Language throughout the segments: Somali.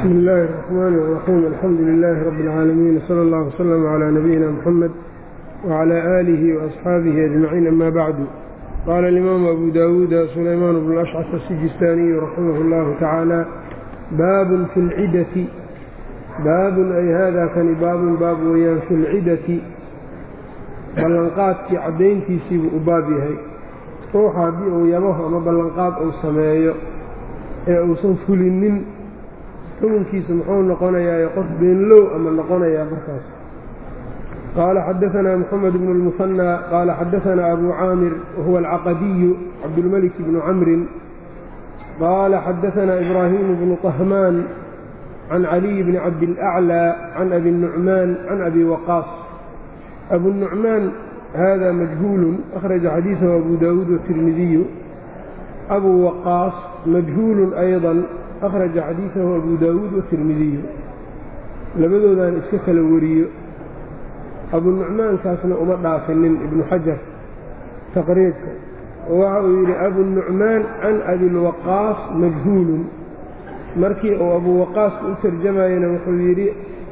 bsmi illaahi الرaxmaan الraxiim alxamdu lilaahi rabbi اlcaalamiin wsala allah wslama calaa nabiyina mxamed wcalaa aalihi waasxaabihi ajmaciin ama bacdu qaala alimaamu abu dawuuda sulaymaan bnu ashcas asijistaaniyu raximah اllahu tacaala baabun fi lcidati baabun ay hada kani baabun baab weeyaan fi lcidati ballanqaadkii caddayntiisiibuu u baab yahay ruuxa haddii uu yabaho ama ballanqaad uu sameeyo ee uusan fulinin xukunkiisa muxuu noqonayaa qof beenlow ama noqonayaa markaas qaala xadaanaa moxamed bnu lmusanaa qaala xadaanaa abu caamir wahuwa alcaqadiyu cabdulmelik bnu camrin qaala xadaanaa ibraahimu bnu طahmaan can caliy bni cabdilأclى can abi nucmaan can abi waqaas abu nucmaan hada majhuulu akhraja xadiiثahu abu dawuud wالtirmidiyu abu waqaas majhuulu ayضa akhraja xadiiثahu abu dawuud wالtirmidiyu labadoodan iska kala wariyo abu nucmaankaasna uma dhaafinin ibnu xajar taqriibka oo waxa uu yidhi abu nucmaan can abilwaqaas majhuulun markii uu abu waqaaska u tarjamayana wuxuu yidhi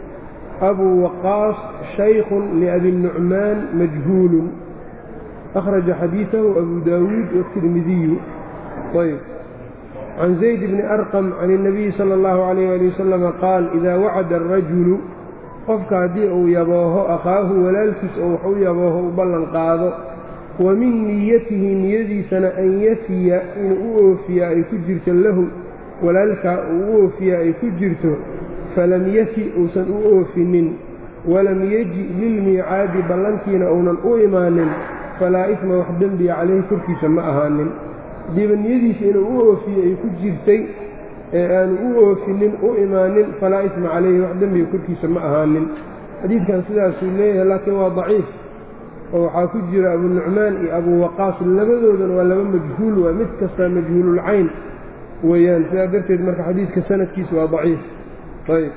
abu waqaas shaykun liabi nucmaan majhuulun akhraja xadiiثahu abu dawuud wالtirmidiyu ayb can zayd bni arqam can الnabiyi salى اllahu عalayh ali wasalama qaal idaa wacada arajulu qofka haddii uu yabooho akhaahu walaalkiis oo wax u yabooho u ballan qaado wa min niyatihi niyadiisana an yafiya inuu u oofiya ay ku jirto lahu walaalkaa uu u oofiya ay ku jirto falam yafi uusan u oofinin walam yeji lilmiicaadi ballantiina uunan u imaanin falaa isma wax dembiya calayhi korkiisa ma ahaanin haddiiba niyadiisa inuu u oofiye ay ku jirtay ee aanu u oofinin u imaanin falaa isma calayhi wax dembiga korkiisa ma ahaanin xadiidkan sidaasuu leeyahay laakiin waa daciif oo waxaa ku jira abu nucmaan iyo abu waqaas labadoodan waa laba majhuul waa mid kastaa majhuululcayn weeyaan sidaa darteed marka xadiidka sanadkiisa waa daciif ayb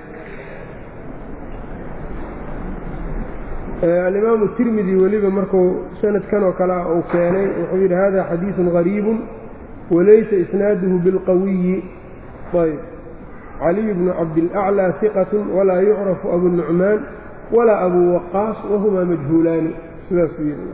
alimaamu tirmidi weliba markuu sanadkan oo kale ah uu keenay wuxuu yidhi hada xadiiثun غariibun walaysa isnaaduhu bilqawiyi ayb caliy bnu cabdilأclى ثiqaة walaa yucrafu abu nucmaan walaa abu waqaas wahumaa majhuulaani sidaasuu yidhi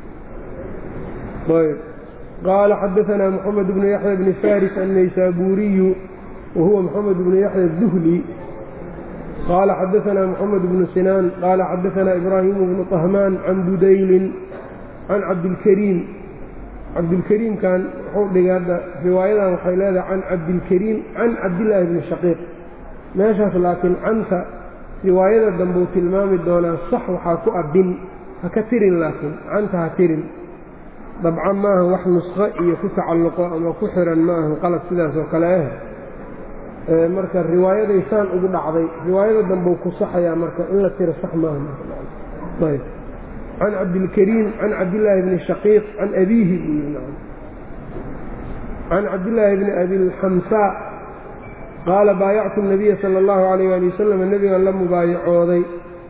ayb qaala xadaثna mxamed bnu yaxya bni faris الnaysaabuuriyu wahuwa mxamed bnu yaxya الduhli qaala xadaثna mxamed bnu sinaan qaala xadaثna ibraahimu bnu طahmaan can budaylin can cabdilkariim cabdilkariimkan wuxuu dhigay hadda riwaayadan waxay leedahay can cabdilkariim can cabdillaahi bni shaqiiq meeshaas laakiin canta riwaayada dambuu tilmaami doonaa sax waxaa ku abin ha ka tirin laakiin canta ha tirin dabcan maaha wax nusqo iyo ku tacalluqo ama ku xiran ma ahan qalad sidaas oo kale ah marka riwaayaday saan ugu dhacday riwaayada dambeu ku saxayaa marka in la tiro sax maaha ayb can cabdilkariim can cabdillaahi bni shaqiiq can abiihi buu yidhi can cabdillaahi bni abilxamsaa qaala baayactu nabiya sala allahu calayh ali wasalam nebigan la mubaayacooday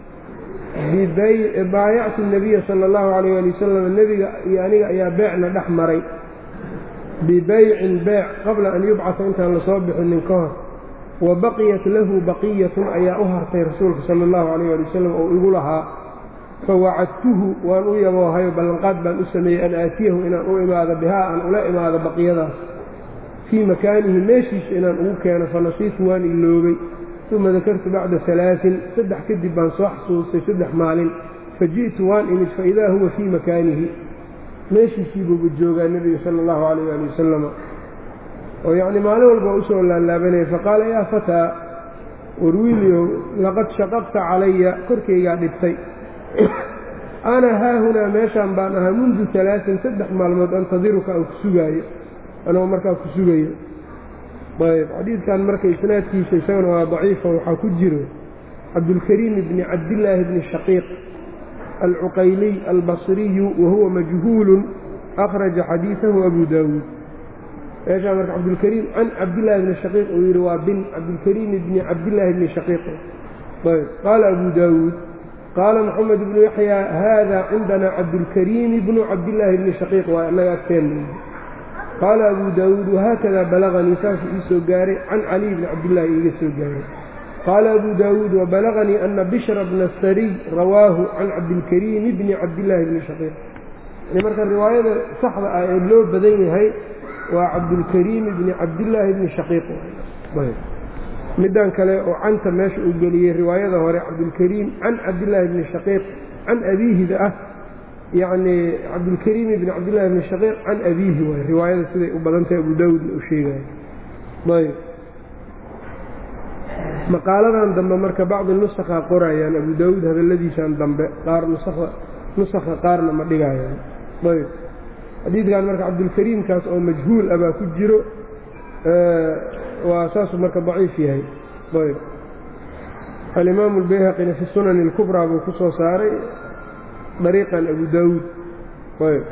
baayactu nabiya sala allahu calayh ali wasalam nebiga iyo aniga ayaa beecna dhex maray bibaycin beec qabla an yubcasa intaan lasoo bixinin ka hor wa baqiyat lahu baqiyatun ayaa u hartay rasuulka sala allahu calayh ali wasalam oo igu lahaa fawacadtuhu waan u yaboohayo ballanqaad baan u sameeyey an aatiyahu inaan u imaado bihaa aan ula imaado baqiyadaas fii makaanihi meeshiisa inaan ugu keeno fanasiitu waan iloobay uma dakartu bacda alaain saddex kadib baan soo xasuustay saddex maalin faji'tu waan imid faidaa huwa fii makaanihi meeshiisiibuuba joogaa nebiga sala allahu calayh ali wasalama oo yacni maalin walba usoo laalaabanaya faqaala yaa fataa warwiilyow laqad shaqaqta calaya korkaygaa dhibtay ana haahunaa meeshaan baan ahaa mundu alaain saddex maalmood antadiruka aan ku sugaayo anoo markaa ku sugayo ayb xadiidkan marka isnaadkiisa isagana waa daciifa waxaa ku jiro cabdulkariim bni cabdillaahi bni shaqiiq alcuqayliy albasriyu wahuwa majhuulun akhraja xadiiثahu abu daawuud meeshaa marka cabdulkariim can cabdillaahi bni shaqiiq uu yidhi waa bin cabdulkariim bni cabdillaahi bni shaqiiq ayb qaala abu daawuud qaala moxamed bnu yaxyaa haada cindana cabdulkariimi bnu cabdillaahi bni shaqiiq waa inaga agteen qaala abu daawuud wahaakada balaganii saasuu ii soo gaaray can caliy bni cabdillaahi iiga soo gaaray qaala abu daawuud wabalaganii ana bishra bna sariy rawaahu can cabdilkariim bni cabdillaahi bni shaqiiq yani marka riwaayada saxda ah ee loo badan yahay waa cabdulkariim bni cabdillaahi bni shaqiiq middan kale oo canta meesha uu geliyey riwaayada hore cabdulkariim can cabdillaahi bni shaqiiq can abiihida ah yacni cabdulkariim bni cabdillahi bni shaqiiq can abiihi waay riwaayada siday u badan tahay abu daawuudna uu sheegayo ayb maqaaladan dambe marka bacdi nusakhaa qorayaan abu daawuud hadalladiisan dambe qaar nusakha nusakha qaarna ma dhigayaan ayb xadiidkan marka cabdulkariimkaas oo majhuul ah baa ku jiro waa saasuu marka daciif yahay ayb alimaamu albayhaqina fi sunani اlkubraa buu ku soo saaray dariiqan abu daawuud ayb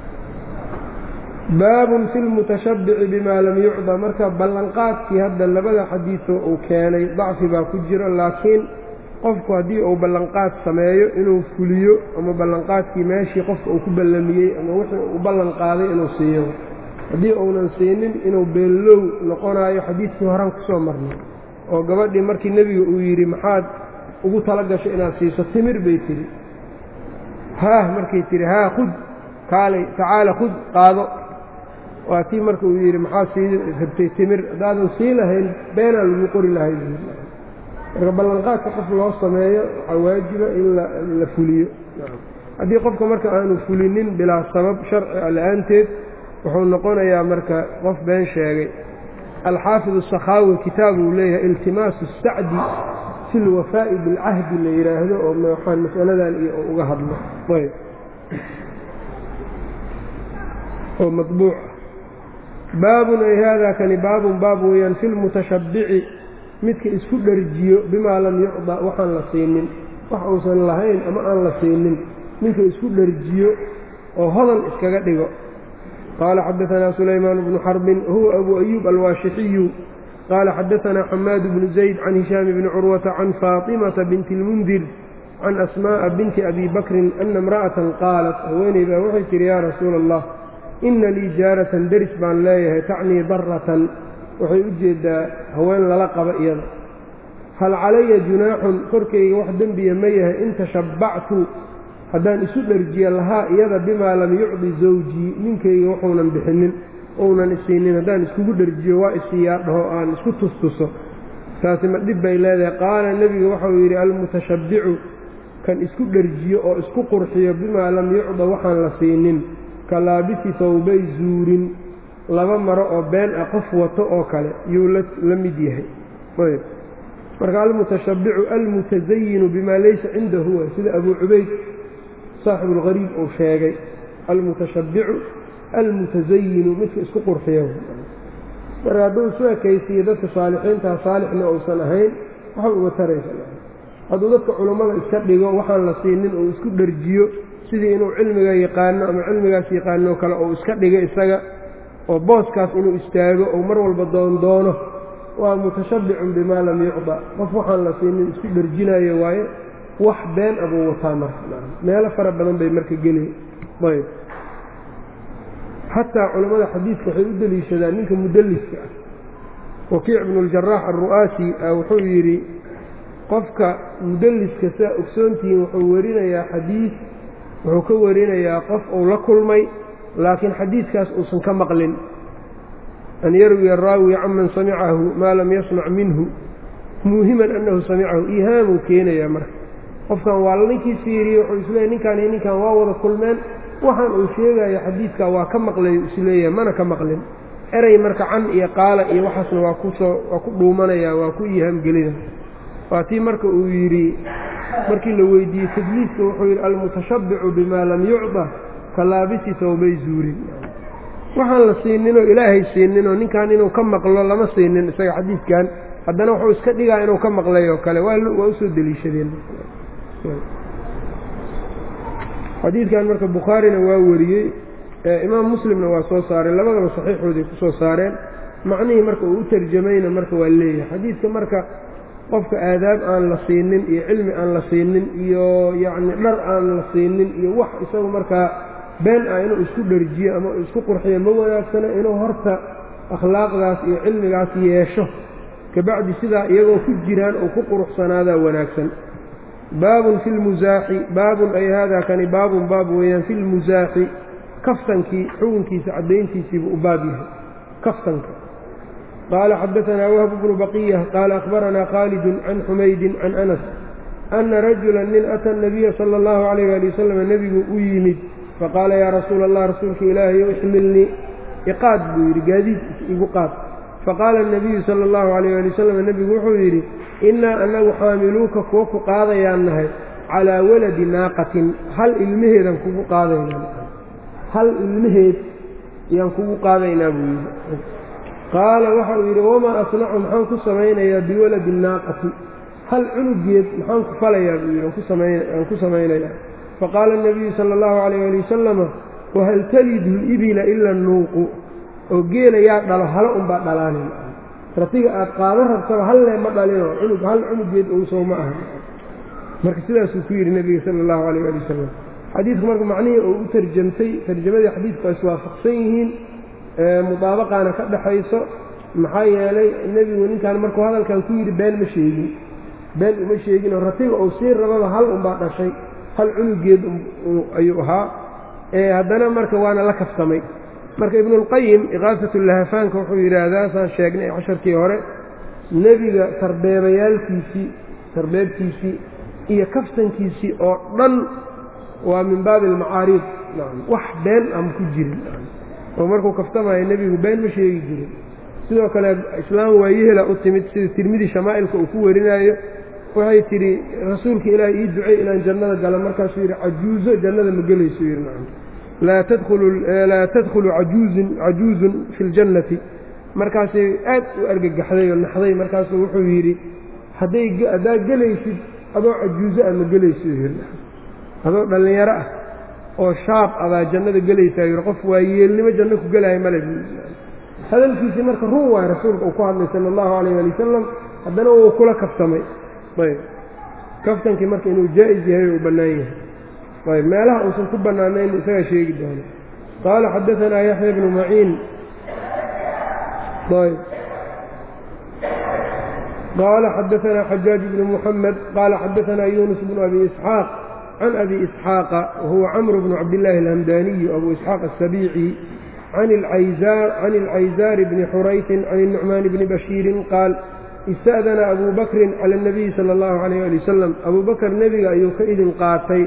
baabun fi lmutashabbici bima lam yucda marka ballanqaadkii hadda labada xadiidoo uu keenay dacfi baa ku jiro laakiin qofku haddii uu ballanqaad sameeyo inuu fuliyo ama ballanqaadkii meeshii qofka uu ku ballamiyey ama wixii uu ballan qaaday inuu siiyo haddii uunan siinin inuu beellow noqonaayo xadiidkii horan ku soo marnay oo gabadhii markii nebiga uu yidhi maxaad ugu tala gasho inaad siiso timir bay tidhi haah markay tidhi haa khud kaalay tacaala khud qaado waa tii marka uu yidhi maxaad sii rabtay timir haddaadan sii lahayn beenaa lagu qori lahay marka ballanqaadka qof loo sameeyo waxaa waajiba in la fuliyo haddii qofka marka aanu fulinin bilaa sabab sharci a la-aanteed wuxuu noqonayaa marka qof been sheegay alxaafid asakhaawi kitaab uu leeyahay iltimaasu sacdi fi lwafaa'i bilcahdi la yidhaahdo oo waxaan masaladan iyo uga hadlo ayb oo mabuuc baabun ay haadaa kani baabun baab weeyaan fi lmutashabbici midka isku dharjiyo bimaa lam yucda waxaan la siinin wax uusan lahayn ama aan la siinin ninka isku dharjiyo oo hodan iskaga dhigo qaala xadaanaa sulaymaan bnu xarbin huwa abu ayuub alwaashixiyu qaala xadaanaa xamaad bnu zayd can hishaam bni curwata can faatimata binti اlmundir can asmaa'a binti abi bakrin ana imra'atan qaalat haweeney baa waxay tihi yaa rasuula allah ina lii jaaratan deris baan leeyahay tacnii daratan waxay u jeeddaa haween lala qaba iyada hal calaya junaaxun korkayga wax dembiya ma yahay in tashabbactu haddaan isu dharjiya lahaa iyada bimaa lam yucdi zawjii ninkayga wuxuunan bixinin ounan isiinin haddaan iskugu dharjiyo waa isiiyaa dhaho aan isku tustuso taasi ma dhib bay leedahay qaala nebiga waxau yidhi almutashabbicu kan isku dharjiyo oo isku qurxiyo bimaa lam yucda waxaan la siinin ka laabisi tawbay zuurin laba maro oo been ah qof wato oo kale yuu la mid yahay ayb marka almutashabbicu almutasayinu bimaa laysa cindahu way sida abuu cubayd saaxibu اlgariib uu sheegay almutashabbicu almutasayinu midka isku qurxiyo marka hadduu isu ekaysiiyo dadka saalixiintaha saalixna uusan ahayn waxba uga taraysa hadduu dadka culummada iska dhigo waxaan la siinin uu isku dharjiyo sidii inuu cilmiga yaqaano ama cilmigaas yaqaanoo kale uu iska dhigo isaga oo booskaas inuu istaago ou mar walba doondoono waa mutashabbicun bimaa lam yucda qof waxaan la siinin isku dharjinayo waaye wax been abuu wataa marka meelo fara badan bay marka geli ayb xataa culammada xadiidka waxay u deliishadaan ninka mudalliska ah wakiic bnuljarax alru'aasi wuxuu yidhi qofka mudalliska saa ogsoontihiin wuxuu warinayaa xadiid wuxuu ka warinayaa qof uu la kulmay laakiin xadiidkaas uusan ka maqlin an yarwiya raawi canman samicahu maa lam yasmac minhu muuhiman annahu samicahu iihaamuu keenayaa marka qofkan waa ninkii fiiriye wuxuu isleeyahy ninkaan iyo ninkan waa wada kulmeen waxaan uu sheegayo xadiidka waa ka maqlayu isleeyahay mana ka maqlin erey marka can iyo qaala iyo waxaasna waa kusoo waa ku dhuumanaya waa ku iihaamgelina waa tii marka uu yidhi markii la weydiiyey tadliiska wuxuu yidhi almutashabbicu bimaa lam yucda ka laabisi tawbay zuurin waxaan la siininoo ilaahay siininoo ninkan inuu ka maqlo lama siinin isaga xadiidkan haddana wuxuu iska dhigaa inuu ka maqlay oo kale waa usoo deliishadeen xadiidkan marka bukhaarina waa wariyey imaam muslimna waa soo saareen labadaba saxiixooday ku soo saareen macnihii marka uu u tarjamayna marka waa leeyahay xadiidka marka qofka aadaab aan la siinin iyo cilmi aan la siinin iyo yacni dhar aan la siinin iyo wax isagu markaa been ah inuu isku dherjiyo ama isku qurxiyo ma wanaagsana inuu horta akhlaaqdaas iyo cilmigaas yeesho kabacdi sidaa iyagoo ku jiraan oo ku quruxsanaadaa wanaagsan baabun fi lmusaaxi baabun ay haadaa kani baabun baab weeyaan fi lmusaaxi kaftankii xukunkiisa caddayntiisiibuu u baab yahay kaftanka qaala xadaanaa wahb bnu baqiya qaala akhbaranaa khaalidun can xumaydin can anas ana rajula nin ata nabiya sala allahu calayh ali wasalam nebigu u yimid faqaala yaa rasuula allah rasuulka ilaahayow ixmilnii iqaad buu yidhi gaadiid igu qaad faqaala anabiyu sala allahu calayh ali wasalam nebigu wuxuu yidhi innaa anagu xaamiluuka kuwa ku qaadayaan nahay calaa waladi naaqatin hal ilmaheedaan kugu qaadaynaa hal ilmaheed ayaan kugu qaadaynaa buu yidhi qaala waxa uu yidhi wamaa asnacu maxaan ku samaynayaa biwaladi naaqati hal cunugeed maxaan ku falayaa buu yidhi aan ku samaynayaa faqaala anabiyu sala allahu calayh ali wasalama wahal talidu libila ila nuuqu oo geela yaa dhalo halo unbaa dhalaanin ratiga aad qaadan rabtaba hallee ma dhalinoo cunug hal cunugeed owsow ma aha marka sidaasuu ku yidhi nebiga sala allahu calayh ali wasalam xadiidku marka macnihii uu u tarjamtay tarjamadii xadiidku ay iswaafaqsan yihiin mudaabaqaana ka dhaxayso maxaa yeelay nebigu ninkan markuu hadalkan ku yidhi been ma sheegin been uma sheeginoo ratiga uu sii rababa hal unbaa dhashay hal cunugeed ayuu ahaa haddana marka waana la kaftamay marka ibnuulqayim iqaasatulahafaanka wuxuu yidhaahdaa saan sheegnay casharkii hore nebiga sarbeebayaalkiisii sarbeebtiisii iyo kaftankiisii oo dhan waa min baabi almacaariid wax been ama ku jirin oo markuu kaftamayo nebigu been ma sheegi jirin sidoo kale islaam waayehela u timid sida tirmidi shamaa'ilka uu ku warinaayo waxay tidhi rasuulka ilaahay ii ducey inaan jannada galo markaasuu yidhi cajuuzo jannada ma gelayso yidhi nacam laa tadkhulu ajuuzun cajuuzun fi ljannati markaasay aad u argagaxday oo naxday markaasuu wuxuu yidhi hadday haddaad gelaysid adoo cajuuzo ah ma gelayso yidhi adoo dhallinyaro ah oo shaab adaa jannada gelaysaa yidhi qof waa yeelnimo janno ku gelaayo male hadalkiisii marka run waay rasuulka uu ku hadlay sala allahu calayh ali wasalam haddana wuu kula kaftamay ayb kaftankii marka inuu jaa-is yahay uu bannaan yahay ayb meelaha uusan ku bannaanayn isagaa sheegi doono qaala xadaanaa yaxya bnu maciin ayb qaala xadaanaa xajaaj bnu muxamed qaala xadaanaa yunus bnu abi isxaaq can abi isxaaqa wahuwa camru bnu cabdillaahi alhamdaaniyu abu isxaaq asabiici can ilcayzaari bni xuraytin can الnucmaani bni bashiirin qaal ista'dana abu bakrin cala اnabiyi sala اllahu calayh ali wasalam abuu bakr nebiga ayuu ka idin qaatay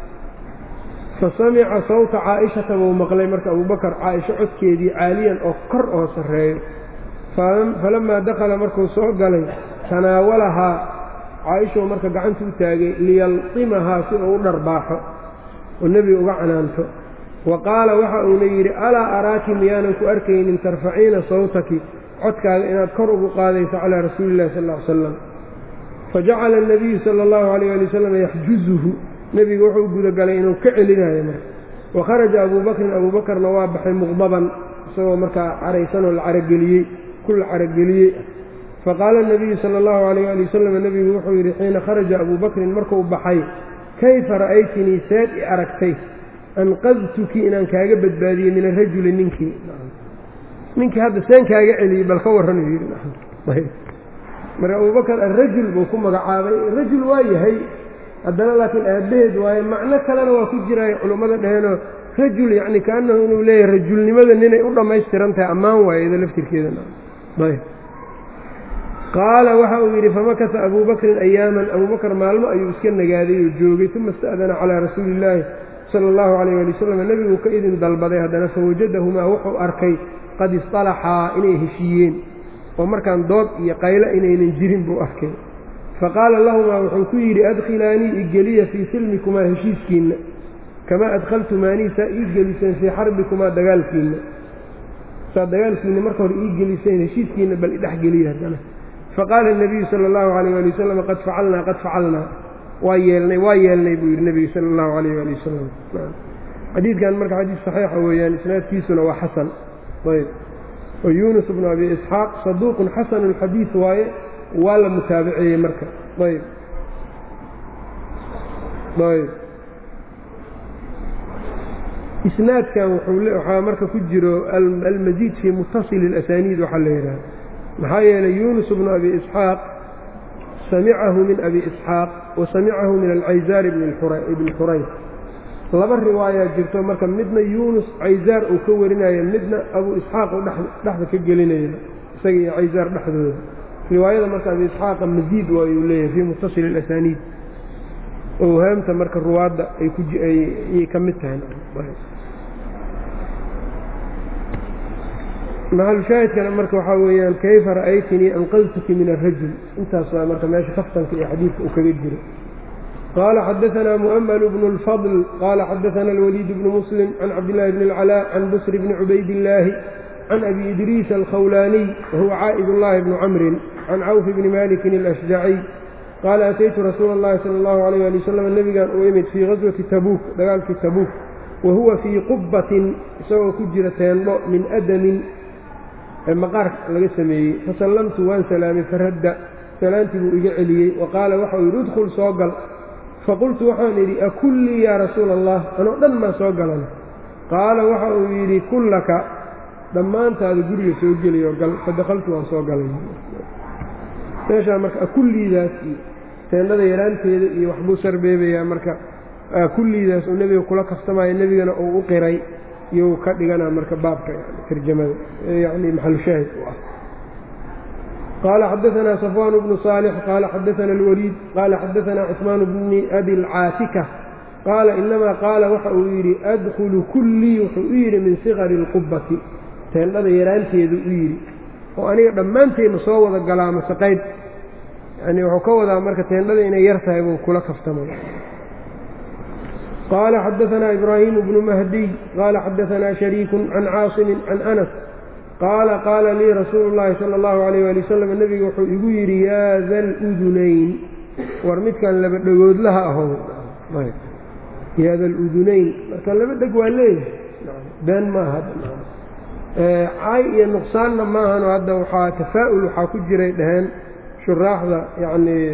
fasamica sawta caaishata buu maqlay marka abuu bakr caaisho codkeedii caaliyan oo kor oo sarreeyo falamaa dakhala markuu soo galay tanaawalahaa caaishou marka gacanta u taagay liyalqimahaa si uu u dharbaaxo oo nebiga uga canaanto wa qaala waxa uuna yidhi alaa araaki miyaanan ku arkaynin tarfaciina sawtaki codkaaga inaad kor ugu qaadayso calaa rasuuli illahi sal ll ly slam fajacala anabiyu sala allahu calayh ali wasalam yaxjuzuhu nebigu wuxuu gudagalay inuu ka celinayo marka wa kharaja abuu bakrin abuu bakarna waa baxay muqdaban isagoo markaa caraysanoo la carageliyey ku la carageliyey faqaala anabiyu sala allahu calayh ali wasalam nebigu wuxuu yidhi xiina kharaja abuu bakrin markuu baxay kayfa ra'aytinii seed i aragtay anqadtuki inaan kaaga badbaadiyey min arajuli ninkii ninkii hadda seen kaaga celiyey bal ka warran uu yidhi marka abubakar arajul buu ku magacaabay rajul waa yahay haddana laakiin aabbaheed waaye macno kalena waa ku jiraayo culummada dheheenoo rajul yacni kaanahu inuu leeyahay rajulnimada ninay u dhammaystiran tahay ammaan waayeda laftirkeedana ayb qaala waxa uu yidhi famakasa abuu bakrin ayaaman abuu bakr maalmo ayuu iska nagaaday oo joogay uma ista'dana calaa rasuuli illaahi sala allahu calayh ali wasalam nebiguu ka idin dalbaday haddana fawajadahumaa wuxuu arkay qad istalaxaa inay heshiiyeen oo markaan dood iyo qaylo inaynan jirin buu arkay faqaala lahumaa wuxuu ku yidhi adkhilaanii igeliya fii silmikumaa heshiiskiinna kamaa adkhaltumaanii saa ii geliseen fii xarbikumaa dagaalkiinna saa dagaalkiinna marka hore ii geliseen heshiiskiinna bal idhexgeliya haddana faqaala الnabiyu salى اllahu عalayh ali wasalam qad facalnaa qad facalnaa waa yeelnay waa yeelnay buu yidhi nebigu sala اllahu alayh ali wasalam xadiidkan marka xadiis saxiixa weeyaan isnaadkiisuna waa xasan ayb oo yunus bnu abi isxaaq saduuqun xasanu اlxadiid waaye waa la mutaabaceeyey marka ayb ayb isnaadkan waxaa marka ku jiro almasiid fii mutasili اlasaniid waxaa la yidhaha maxaa yeelay yunus bnu abi isxaaq samicahu min abi isxaaq wa samicahu min alcayzaar ibni xurays laba riwaayaa jirto marka midna yunus cayzaar uu ka warinayo midna abu isxaaq uu dhexda ka gelinaya isaga iyo cayzaar dhexdooda riwaayada marka abi isxaaqa masiid waayuu leeyahay fii mutasili اlasaniid owhaamta marka ruwaadda ayay ka mid tahay maxalushaahidkana marka waxaa weeyaan kayfa ra'aytinii anqadtuki min arajul intaas waa marka meesha kaftanka iyo xadiidka uu kaga jiro qaala xadaanaa mu'ml bnu اlfadl qaala xadaana alwaliid bnu muslim can cabdillahi bni اlcalaa can busr bni cubaydillaahi can abi idriis alkhawlaaniy wahuwa caa'id ullahi bnu camrin can cawf bni malikin alashjaciy qaala ataytu rasuula اllahi sala allahu alayh ali wasalam nebigan uu imid fii gaswati tabuuk dagaalkii tabuuk wa huwa fii qubbatin isagoo ku jira teendho min adamin maqaar laga sameeyey fasallamtu waan salaamay faradda salaantii buu iga celiyey wa qaala waxau yidhi udkhul soo gal faqultu waxaan idhi akullii yaa rasuula allah anoo dhan maa soo galan qaala waxa uu yidhi kullaka dhammaantaada guriga soo geliyo gal fadakhaltu waan soo galay meeshaa marka akulliidaas iyo teendhada yaraanteeda iyo waxbuu sarbeebayaa marka kulliidaas uu nebiga kula kaftamaayo nebigana uu u qiray iyou ka dhigana marka baabka tarjamada yani maxalushaahid u ah qaala xadaanaa safwaan bnu saalix qaala xadaana alwaliid qaala xadaanaa cusmaan bni abi lcaatika qaala inamaa qaala waxa uu yidhi adkhulu kullii wuxuu u yidhi min sikari اlqubbati teendhada yaraanteedu u yidhi oo aniga dhammaanteenna soo wada galaa mase qayb yani wuxuu ka wadaa marka teendhada inay yar tahay buu kula kaftamay qaala xadaanaa ibraahimu bnu mahdiy qaala xadaanaa shariiku can caasimin can anas qaala qaala lii rasuulu llaahi sala allahu alayh ali wasalam nebiga wuxuu igu yidhi yaa da ludunayn war midkan laba dhegoodlaha ahow yaa da ludunayn marka laba dheg waa leeyahay been maaha caay iyo nuqsaanna maahanoo hadda waxaa tafaa'ul waxaa ku jiray dhaheen shuraaxda yacnii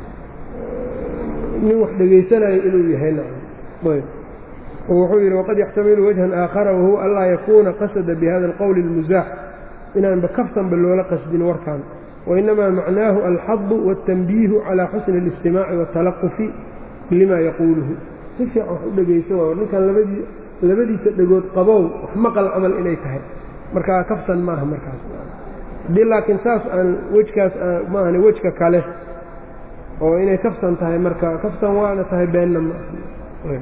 nin wax dhegaysanayo inuu yahay ayb wuxuu yidhi waqad yaxtamilu wajhan aakhara wahuwa anlaa yakuuna qasada bihada alqowli اlmusaax inaanba kaftanba loola qasdin warkan wainamaa macnaahu alxadu wاltanbiihu calaa xusni اlistimaaci waاtalaqufi lima yaquuluhu si fiican wax u dhegayso waa ninkan labadii labadiisa dhegood qabow wax maqal camal inay tahay markaa kaftan maaha markaas haddii laakiin saas aan wejkaas maahane wejka kale oo inay kaftan tahay marka kaftan waana tahay beenna maaha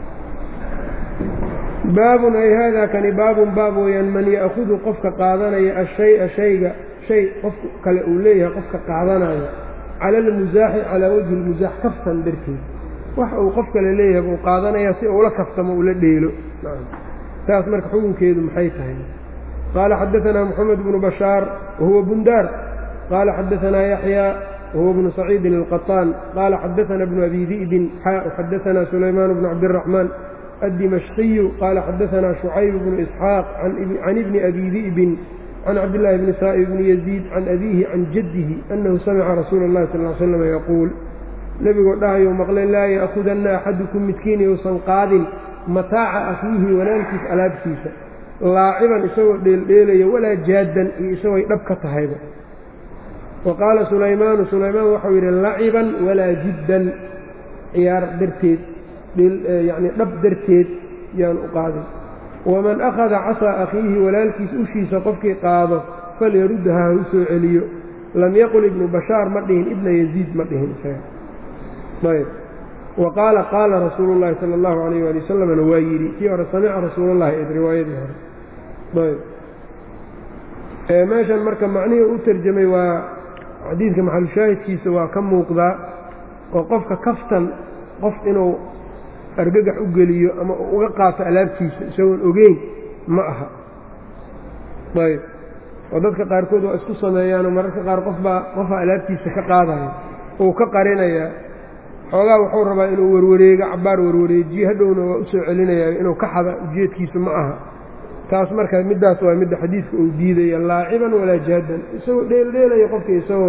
baabun ay haadaa kani baabun baab weeyaan man ya'hudu qofka qaadanaya ashaya shayga shay qof kale uu leeyahay qofka qaadanayo cala almusaaxi calaa wajhi lmusaax kaftan darteed wax uu qof kale leeyahay buu qaadanaya si uula kaftamo ula dheelo saas marka xukunkeedu maxay tahay qaala xadaanaa moxamed bnu bashaar wahuwa bundaar qaala xadaanaa yaxyaa wahuwa bnu saciidin alqaطaan qaala xadaana bnu abi di'bin xaa xadaanaa sulaymaan bnu cabdiraxmaan الدمشقي قال xdثna شhucayب بن إسحاaq عن بن أbي ذئب عن cabdاللahi بن sائب بن يزيد عن أbيه عن جده أنhu samca رasuul الlahi صلى اه عل sلم yquuل nebigoo dhahayuu maqlay laa yأkhudana أxaduكم midkiin yousan qaadin mataaca akhiihi walaalkiis alaabtiisa laaciban isagoo dheeldheelaya walaa jaadan iyo isagooy dhab ka tahayba وaqaala sulaymaanu sulaymaan waxau yidhi laciban walaa jiddan ciyaar darteed yacni dhab darteed yaan u qaadin waman akhada casaa akhiihi walaalkiis ushiisa qofkii qaado falyaruddaha ha u soo celiyo lam yaqul ibnu bashaar ma dhihin ibna yaziid ma dhihin isaga ayb wa qaala qaala rasuulu llaahi sala allahu calayh waali wasalamna waa yidhi kii hore samica rasuulullahi ed riwaayadii hore ayb meeshan marka macnihii u tarjamay waa xadiidka maxalushaahidkiisa waa ka muuqdaa oo qofka kaftan qof inuu argagax u geliyo ama uu uga qaato alaabtiisa isagoon ogeyn ma aha ayb oo dadka qaarkood waa isku sameeyaanoo mararka qaar qofbaa qofaa alaabtiisa ka qaadaya uu ka qarinayaa xoogaa wuxuu rabaa inuu warwareego cabbaar warwareejiyo hadhowna waa u soo celinayaa inuu ka xada ujeedkiisa ma aha taas marka middaas waa midda xadiidka uu diidaya laaciban walaa jaadan isagoo dheeldheelaya qofka isagoo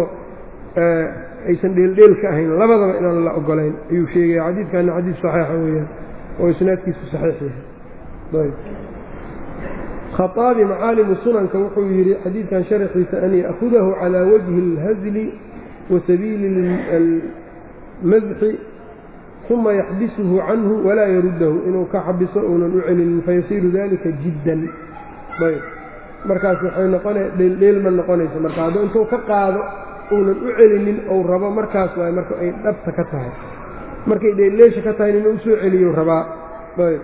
aysan dheeldheel ka ahayn labadaba inaan la ogolayn ayuu sheegaya xadiidkana xadiid saxiixa weeyaan oo isnaadkiisu saxiix yahay khaaabi macaalimu sunanka wuxuu yidhi xadiidkan sharaxiisa an ya'hudahu calaa wajhi اlhazli wa sabiili اlmadxi uma yaxbisuhu canhu walaa yaruddahu inuu ka xabiso uunan u celinin fayasiiru dalika jiddan ayb markaas waxay noqona dheeldheel ma noqonayso marka hadduu intuu ka qaado uunan u celinin ou rabo markaas waay marka ay dhabta ka tahay markay dheeldheesha ka tahay inuu usoo celiyo rabaa ayb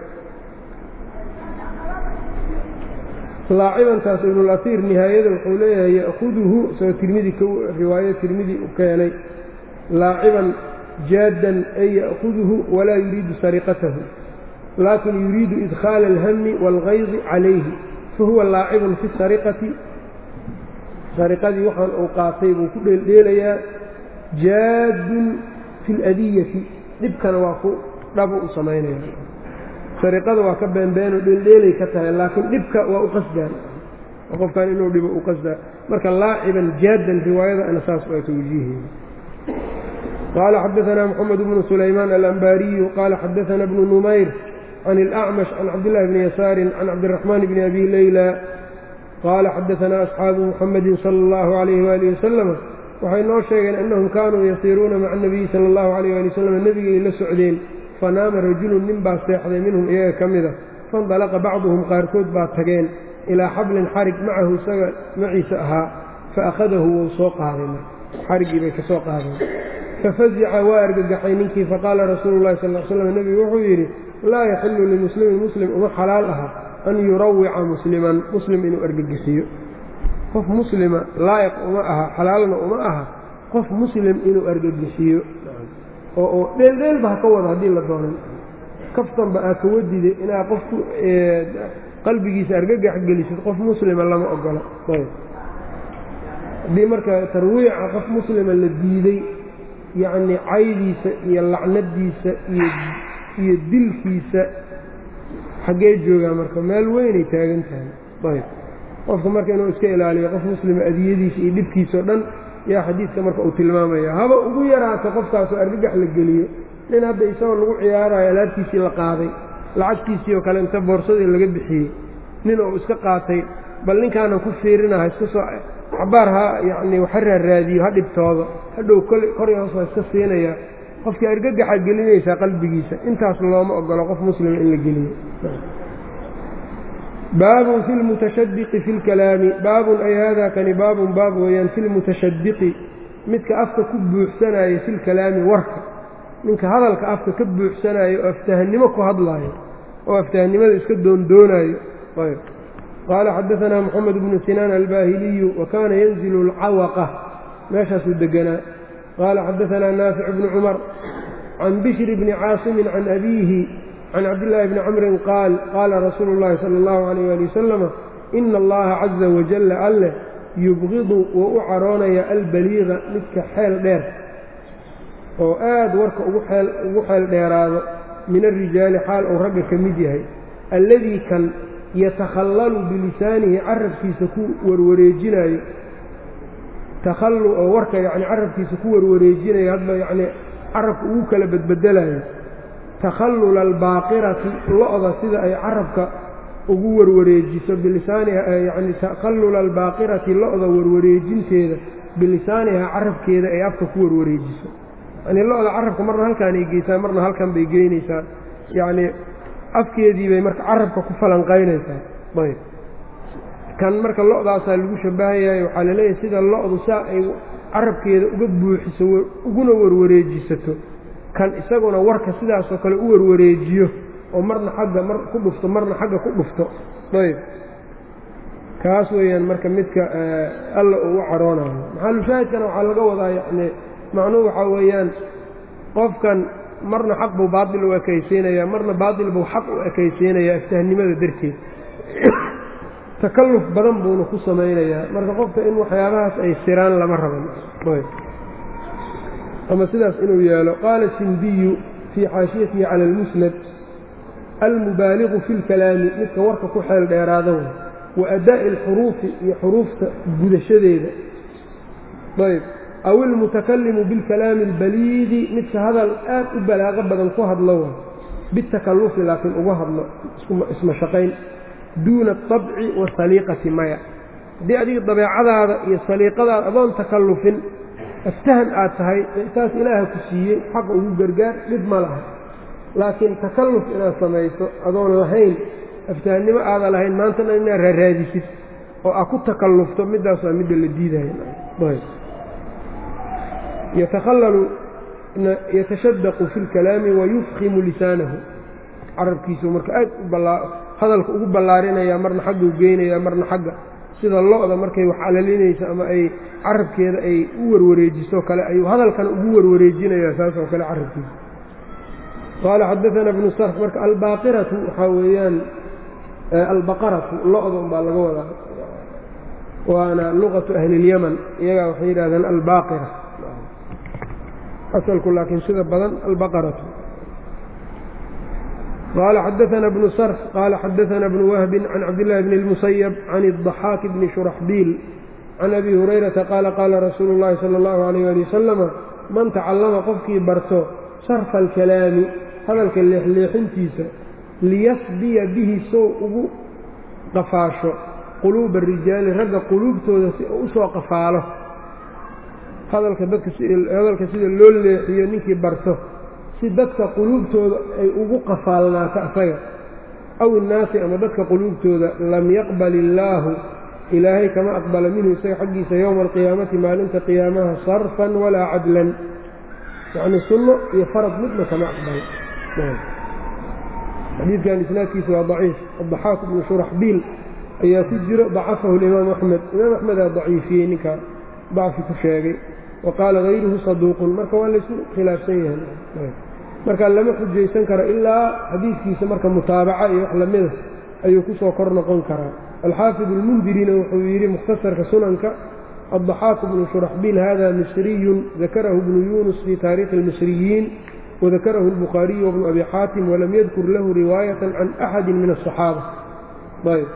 laacibantaas ibnulasiir nihaayada wuxuu leeyahay ya'huduhu soo tirmidi riwaayo tirmidi u keenay laaciban jaaddan ay ya'huduhu walaa yuriidu sariqatahu laakin yuriidu idkhaala alhami waalgaydi calayhi fahuwa laacibun fi sariqati sariqadii waxaan uu qaatay buu ku dheeldheelayaa jaaddun fi اladiyati dhibkana waa ku dhabo u samaynaya sariqada waa ka beenbeeno dheeldheelay ka tahay laakiin dhibka waa u qasdaan qofkan inuu dhibo u qasdaa marka laaciban jaaddan riwaayada ana saas waa tawjiiheeda qaala xadaanaa moxamed bnu sulaymaan alambaariyu qaala xadaana bnu numayr can اlأcmash can cabdillahi bni yasaarin can cabdiraxmaan bni abi leyla qaala xadaanaa asxaabu muxamedin sala اllahu alayh waalih wasalam waxay noo sheegeen annahum kaanuu yasiiruuna maca anabiyi sala allahu alayh ali wasalam nebigay la socdeen fanaama rajulun nin baa seexday minhum iyaga ka mida faindalaqa bacduhum qaarkood baa tageen ilaa xablin xarig macahu isaga maciisa ahaa fa akhadahu wou soo qaaday marka xariggii bay ka soo qaadeen fafazica waa argagaxay ninkii faqaala rasuulu llahi sal l slam nebigu wuxuu yidhi laa yaxilu limuslimin muslim uma xalaal aha an yurawica musliman muslim inuu argagisiyo qof muslima laa'iq uma aha xalaalna uma aha qof muslim inuu argagisiyo oo oo dheeldheelba ha ka wada haddii la doonan kaftanba aa ka wadide inaad qof qalbigiisa argagax gelisid qof muslima lama ogola ayb haddii marka tarwiica qof muslima la diiday yacnii caydiisa iyo lacnadiisa iyo iyo dilkiisa xaggee joogaa marka meel weynay taagan tahay ayb qofka marka inuu iska ilaaliyo qof muslima adiyadiisa iyo dhibkiisa o dhan yaa xadiidka marka uu tilmaamaya haba ugu yaraato qofkaasoo argagax la geliyo nin hadda isagoo lagu ciyaarayo alaabtiisii la qaaday lacagtiisii oo kale inta boorsadii laga bixiyey nin uu iska qaatay bal ninkaanan ku fiirinaha iska soo cabaar ha yacnii waxa raaraadiyo ha dhibtoodo hadhow kor iyo hoos waa iska siinayaa qofkii argagaxa gelinaysaa qalbigiisa intaas looma ogolo qof muslima in la geliyo baabun fi lmutashadiqi fi lkalaami baabun ay haadaa kani baabun baab weeyaan fi lmutashadiqi midka afka ku buuxsanaayo fi lkalaami warka ninka hadalka afka ka buuxsanaayo oo aftahannimo ku hadlaayo oo aftahnimada iska doondoonayo ayb qaala xadaanaa moxamed bnu sinaan albaahiliyu wa kaana yanzilu alcawaqa meeshaasuu deganaa qaala xadaanaa naafic bnu cumar can bishri bni caasimin can abiihi can cabdillaahi bni camrin qaal qaala rasuulu llaahi sala allahu alayh ali wasalama ina allaha caza wajalla alleh yubqidu wuu u caroonaya albaliiqa midka xeel dheer oo aad warka ugu xeel dheeraado min alrijaali xaal uu ragga ka mid yahay alladii kan yatakhallalu bilisaanihi carabkiisa ku warwareejinayo takhallu oo warka yacni carabkiisa ku warwareejinayo hadba yacnii carabka ugu kala bedbedelayo takhallula albaaqirati lo-da sida ay carabka ugu warwareejiso bilisaaniha yacni takhallula albaaqirati lo-da warwareejinteeda bilisaaniha carabkeeda ay afka ku warwareejiso yacnii lo-da carabka marna halkaan ay geysaa marna halkan bay geynaysaa yacnii afkeedii bay marka carabka ku falanqaynaysaa ayb kan marka lo-daasaa lagu shabahayahay waxaa laleeyahay sida lo-du saa ay carabkeeda uga buuxiso uguna warwareejisato kan isaguna warka sidaasoo kale u warwareejiyo oo marna xagga mar ku dhufto marna xagga ku dhufto ayb kaas weeyaan marka midka alla uu u caroonayo maxalushaahidkana waxaa laga wadaa yacni macnuhu waxaa weeyaan qofkan marna xaq buu baatil u ekaysiinayaa marna baatil buu xaq u ekaysiinayaa iftahnimada darteed takalluf badan buuna ku samaynayaa marka qofka in waxyaabahaas ay siraan lama raban ama sidaas inuu yeelo qaala sindiyu fii xaashiyatihi cala almusnad almubaaliqu fi lkalaami midka warka ku xeel dheeraado wa adaa'i alxuruufi iyo xuruufta gudashadeeda ayb aw ilmutakallimu bilkalaami albaliidi midka hadal aad u balaaqo badan ku hadlo bitakalufi laakiin uga hadlo ismashaqayn duuna aطabci wasaliiqati maya haddii adiga dabeecadaada iyo saliiqadaada adoon takallufin aftahan aad tahay taas ilaaha ku siiyey xaqa ugu gargaar dhib ma laha laakiin takalluf inaad samayso adoon lahayn aftahannimo aada lahayn maantana inaad raaraadisid oo aad ku takallufto middaas waa midda la diidaya yatakhallalu yatashadaqu fi lkalaami wayufkimu lisaanahu carabkiisu marka aad hadalka ugu ballaarinaya marna xagguu geynaya marna xagga sida lo-da markay wax alalinayso ama ay carabkeeda ay u warwareejiso kale ayuu hadalkana ugu warwareejinaya saas oo kale carabkiisa qaala xadaana bnu sarf marka albaaqiratu waxaa weeyaan albaqaratu lo-da unbaa laga wadaa waana luqatu ahli اlyaman iyagaa waxay yidhahdeen albaaqira asalku laakiin sida badan albaqaratu qال xdثna بن sرف qال xdثna بن وهب عن cabdاللh بن المسyب عن الضحاk بن شhرحبيل عن أbي هريرةa qاala qاala rasuul الlahi slى الlه عليه aلي وsلم man tacallama qofkii barto sarfa الكalaami hadalka leexleexintiisa liyasbiya bihi sow ugu qafaasho quluuba الrijaali ragga quluubtooda si u usoo qafaalo hadalka sida loo leexiyo ninkii barto si dadka quluubtooda ay ugu qafaalnaato asaga aw innaasi ama dadka quluubtooda lam yaqbal illaahu ilaahay kama aqbala minhu isaga xaggiisa yowma alqiyaamati maalinta qiyaamaha sarfan walaa cadlan yacni sunno iyo farad midna kama aqbalo xadiidkan isnaadkiisa waa daciif addaxaak bnu shuraxbiil ayaa ku jiro dacafahu limaam axmed imaam axmedaa daciifiyey ninkaa dacfi ku sheegay wa qaala hayruhu saduuqun marka waa laysu khilaafsan yahay marka lama xujaysan karo ilaa xadiidkiisa marka mutaabaca iyo wax lamida ayuu ku soo kor noqon karaa alxaafid almundirina wuxuu yidhi mukhtasarka sunanka addaxaaku bnu shuraxbiil hada misriyun dakarahu bnu yunus fii taariikhi اlmisriyiin wadakarahu اlbukhaariyu wabnu abi xaatim walam yadkur lahu riwaayata can axadi min aلصaxaaba ayb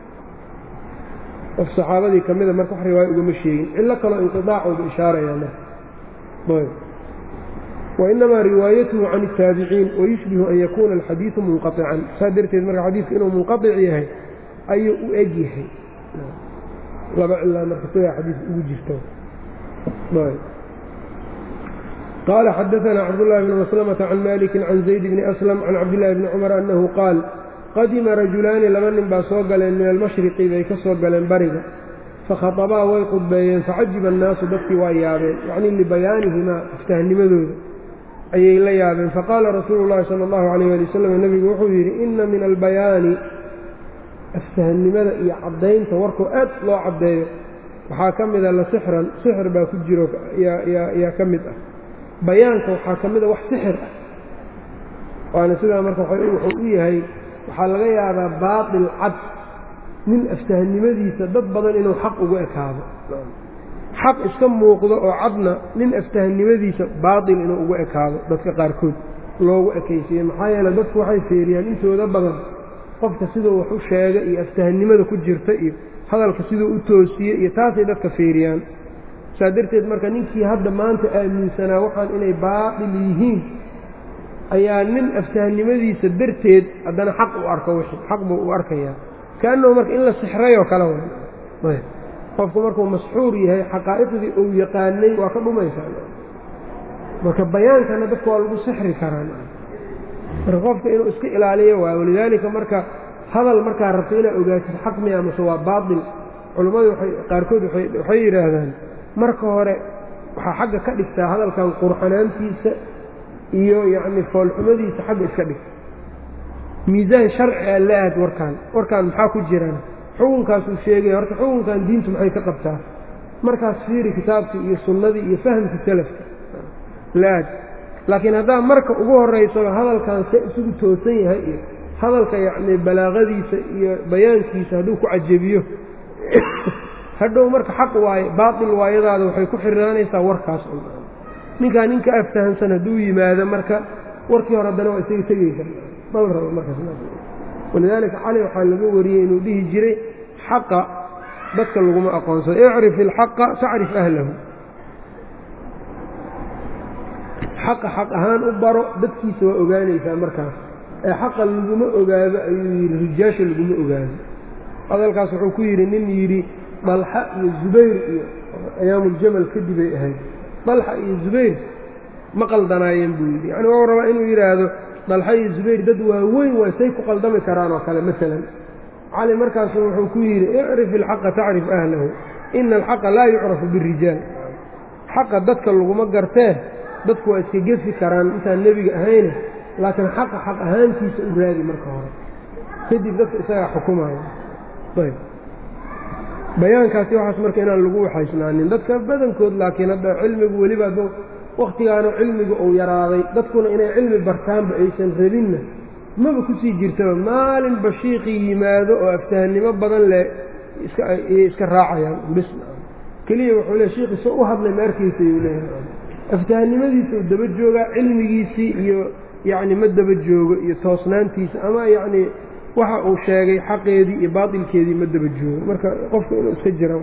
qof saxaabadii ka mida marka wax riwaaya ugama sheegin cillo kaloo inqidaacooda ishaaraya marka ayb wainamaa riwaayatuhu can الtaabiciin wayushbihu an yakuuna alxadiidu munqaطican saa darteed marka xadiidku inuu munqaطic yahay ayuu u eg yahay laba cilaa marka sidaa xadiidka ugu jirta qaala xadaثna cabdالlahi bn maslamةa can maliki can zayd bni aslam can cabdillaahi bni cumar annahu qaal qadima rajulaani laba nin baa soo galeen min almashriqi bay ka soo galeen bariga fakhaطabaa way qudbeeyeen facajiba annaasu dadkii waa yaabeen yacnii libayaanihimaa iftahnimadooda ayay la yaabeen faqaala rasuulu llahi sala allahu calayh ali wasalam nebigu wuxuu yidhi inna min albayaani aftahnimada iyo caddaynta warkoo aad loo caddeeyo waxaa ka mida la sixran sixir baa ku jiro yaa ka mid ah bayaanka waxaa ka mid a wax sixir ah waana sidaa marka wuxuu u yahay waxaa laga yaabaa baatil cad nin aftahnimadiisa dad badan inuu xaq ugu ekaado xaq iska muuqdo oo cadna nin aftahnimadiisa baatil inuu ugu ekaado dadka qaarkood loogu ekaysiiye maxaa yeele dadku waxay feeriyaan intooda badan qofka siduu wax u sheega iyo aftahnimada ku jirta iyo hadalka siduu u toosiye iyo taasay dadka feeriyaan saa darteed marka ninkii hadda maanta aaminsanaa waxaan inay baatil yihiin ayaa nin aftahnimadiisa darteed haddana xaq u arko wixii xaq buu u arkayaa kaannahu marka in la sixrayoo kale way qofku markuu masxuur yahay xaqaa'iqdii uu yaqaanay waa ka dhumaysaa marka bayaankana dadka waa lagu sixri karaa marka qofka inuu iska ilaaliyo waay walidaalika marka hadal markaa rabto inaad ogaatid xaq miya mase waa baatil culummadu waay qaarkood waxay yidhaahdaan marka hore waxaa xagga ka dhigtaa hadalkan qurxanaantiisa iyo yacni foolxumadiisa xagga iska dhig miisaan sharci a la aad warkaan warkaan maxaa ku jiraan xukunkaasuu sheegaya horta xukunkan diintu maxay ka qabtaa markaas fiiri kitaabkii iyo sunnadii iyo fahamka salafka la aad laakiin haddaa marka ugu horraysaba hadalkan se isugu toosan yahay iyo hadalka yacni balaaqadiisa iyo bayaankiisa hadduu ku cajabiyo hadhow marka xaq waaye baatil waayadaada waxay ku xirnaanaysaa warkaas un ninkaa ninka aftahansan hadduu yimaado marka warkii hore haddana waa isaga tegeysa mal rabo markaaswalidaalika cali waxaa laga wariyey inuu dhihi jiray xaqa dadka laguma aqoonsado icrif ilxaqa tacrif ahlahu xaqa xaq ahaan u baro dadkiisa waa ogaanaysaa markaas ee xaqa laguma ogaado ayuu yidhi rijaasha laguma ogaado hadalkaas wuxuu ku yidhi nin yidhi dalxa iyo zubayr iyo ayaamuljamal kadib ay ahayd dalxa iyo zubayr ma qaldanaayeen buu yidhi yacni wau rabaa inuu yidhaahdo dalxa iyo zubayr dad waaweyn waa say ku qaldami karaan oo kale maalan cali markaasu wuxuu ku yidhi icrif ilxaqa tacrif ahlahu ina alxaqa laa yucrafu birijaal xaqa dadka laguma gartee dadku waa iska gefi karaan intaan nebiga ahayne laakiin xaqa xaq ahaantiisa u raadi marka hore kadib dadka isagaa xukumaya ayb bayaankaasi waxaas marka inaan lagu waxaysnaanin dadka badankood laakiin hadda cilmigu weliba ad wakhtigaanu cilmigu uu yaraaday dadkuna inay cilmi bartaanba aysan rabinna maba kusii jirtaba maalin bashiiqii yimaado oo aftahannimo badan leh iskayay iska raacayaan bis keliya wuxuu le shiikhi soo u hadlay ma arkaysa ayuu leeyahay aftahannimadiisa uu daba joogaa cilmigiisii iyo yacni ma daba joogo iyo toosnaantiisa ama yacni waxa uu sheegay xaqeedii iyo baatilkeedii ma daba joogo marka qofka inuu iska jira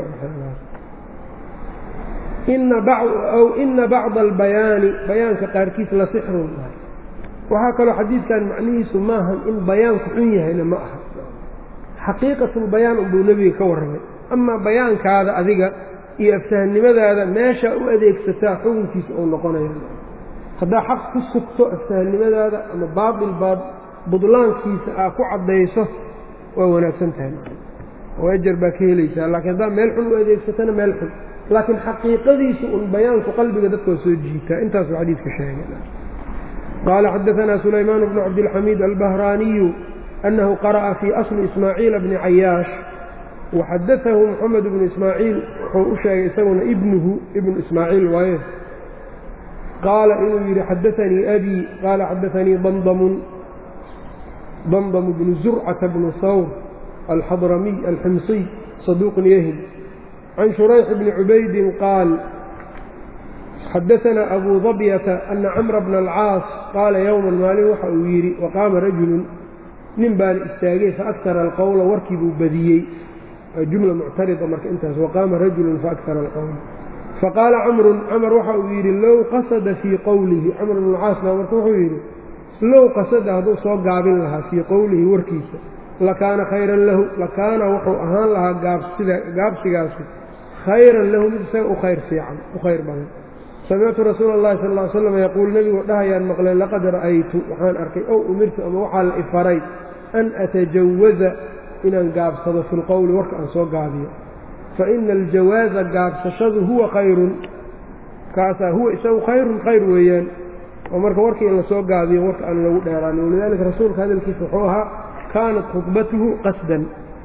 aw ina bacda albayaani bayaanka qaarkiis la sixrun tahay waxaa kaloo xadiidkan macnihiisu maahan in bayaanku xun yahayna ma aha xaqiiqatulbayaan unbuu nebiga ka warramay amaa bayaankaada adiga iyo aftahannimadaada meeshaa u adeegsataa xukunkiisa uu noqonaya haddaa xaq ku sugto aftahannimadaada ama baatil baad budlaankiisa aa ku caddayso waa wanaagsan tahay oo ajar baa ka helaysaa laakiin haddaa meel xun u adeegsatana meel xun laakiin xaqiiqadiisu un bayaanku qalbiga dadka waa soo jiitaa intaasuu xadiidka sheegay qaala xadaanaa sulaymaan bnu cabdilxamiid albahraaniyu annahu qara'a fii asli ismaaciila bni cayaash waxadaahu moxamed bnu ismaaciil wuxuu u sheegay isaguna ibnuhu ibnu ismaaciil waaye qaala inuu yidhi xadaanii abii qaala xadaanii damdamun damdam bnu zurcata bnu hawr alxadramiy alximsiy saduuqun yahim can shurayx bni cubaydin qaal xadaanaa abuu dabyata ana camra bna alcaas qaala yowman maalin waxa uu yidhi waqaama rajulun nin baana istaagay faakara alqowla warkii buu badiyey jumla muctarida marka intaas waqaama rajulun faakara alqowla faqaala camrun camar waxa uu yidhi low qasada fii qowlihi camr bnu alcaas baa marka wuxuu yidhi low qasada hadduu soo gaabin lahaa fii qowlihi warkiisa lakaana khayran lahu lakaana wuxuu ahaan lahaa gaabsida gaabsigaasi khayran lahu mid isaga u khayr fiican u khayr badan samictu rasuula اllahi sal ll ly slam yaquul nebigu dhahayaan maqlay laqad ra'aytu waxaan arkay ow umirtu ama waxaa la ifaray an atajawaza inaan gaabsado fi lqowli warka aan soo gaabiyo faina aljawaaza gaabsashadu huwa khayrun kaasaa huwa isagu khayrun khayr weeyaan oo marka warkii in lasoo gaabiyo warka aan lagu dheeraanin walidaalika rasuulka hadalkiisa wuxuu ahaa kaanat khudbatuhu qasdan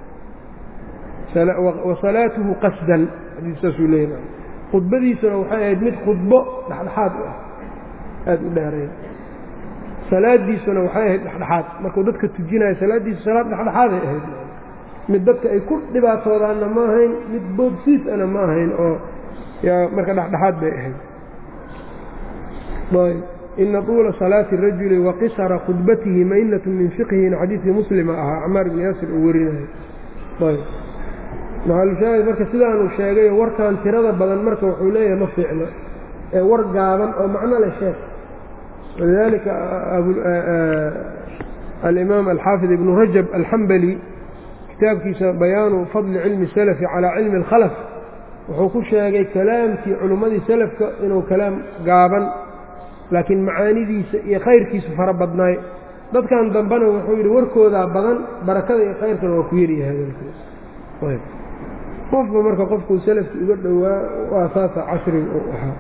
wa salaatuhu qasdan xadiiskaasuu leeyahay khudbadiisuna waxay ahayd mid khudbo dhexdhexaad u ah aada u dheeray salaadiisuna waxay ahayd dhexdhexaad markuu dadka tujinayo salaaddiisu salaad dhexdhexaaday ahayd mid dadka ay ku dhibaatoodaanna ma ahayn mid boodsiis ana ma ahayn oo marka dhexdhexaad bay ahayd ina tuula salaati rajuli wa qisara khudbatihi maynatu min fiqhin xadiidkii muslima ahaa camaar ibni yaasir uu warinayo maxalushaahid marka sidaanuu sheegayo warkan tirada badan marka wuxuu leeyahay ma fiicno ee war gaaban oo macno leh sheeg walidaalika alimaam alxaafid ibnu rajab alxambali kitaabkiisa bayaanu fadli cilmi salafi calaa cilmi alkhalaf wuxuu ku sheegay kalaamkii culummadii salafka inuu kalaam gaaban laakiin macaanidiisa iyo khayrkiisu fara badnaay dadkan dambena wuxuu yidhi warkoodaa badan barakada iyo khayrkana waa ku yaryahay hadalkiis qofba marka qofkuu salafki uga dhowaa waa saasa casriga uu ahaa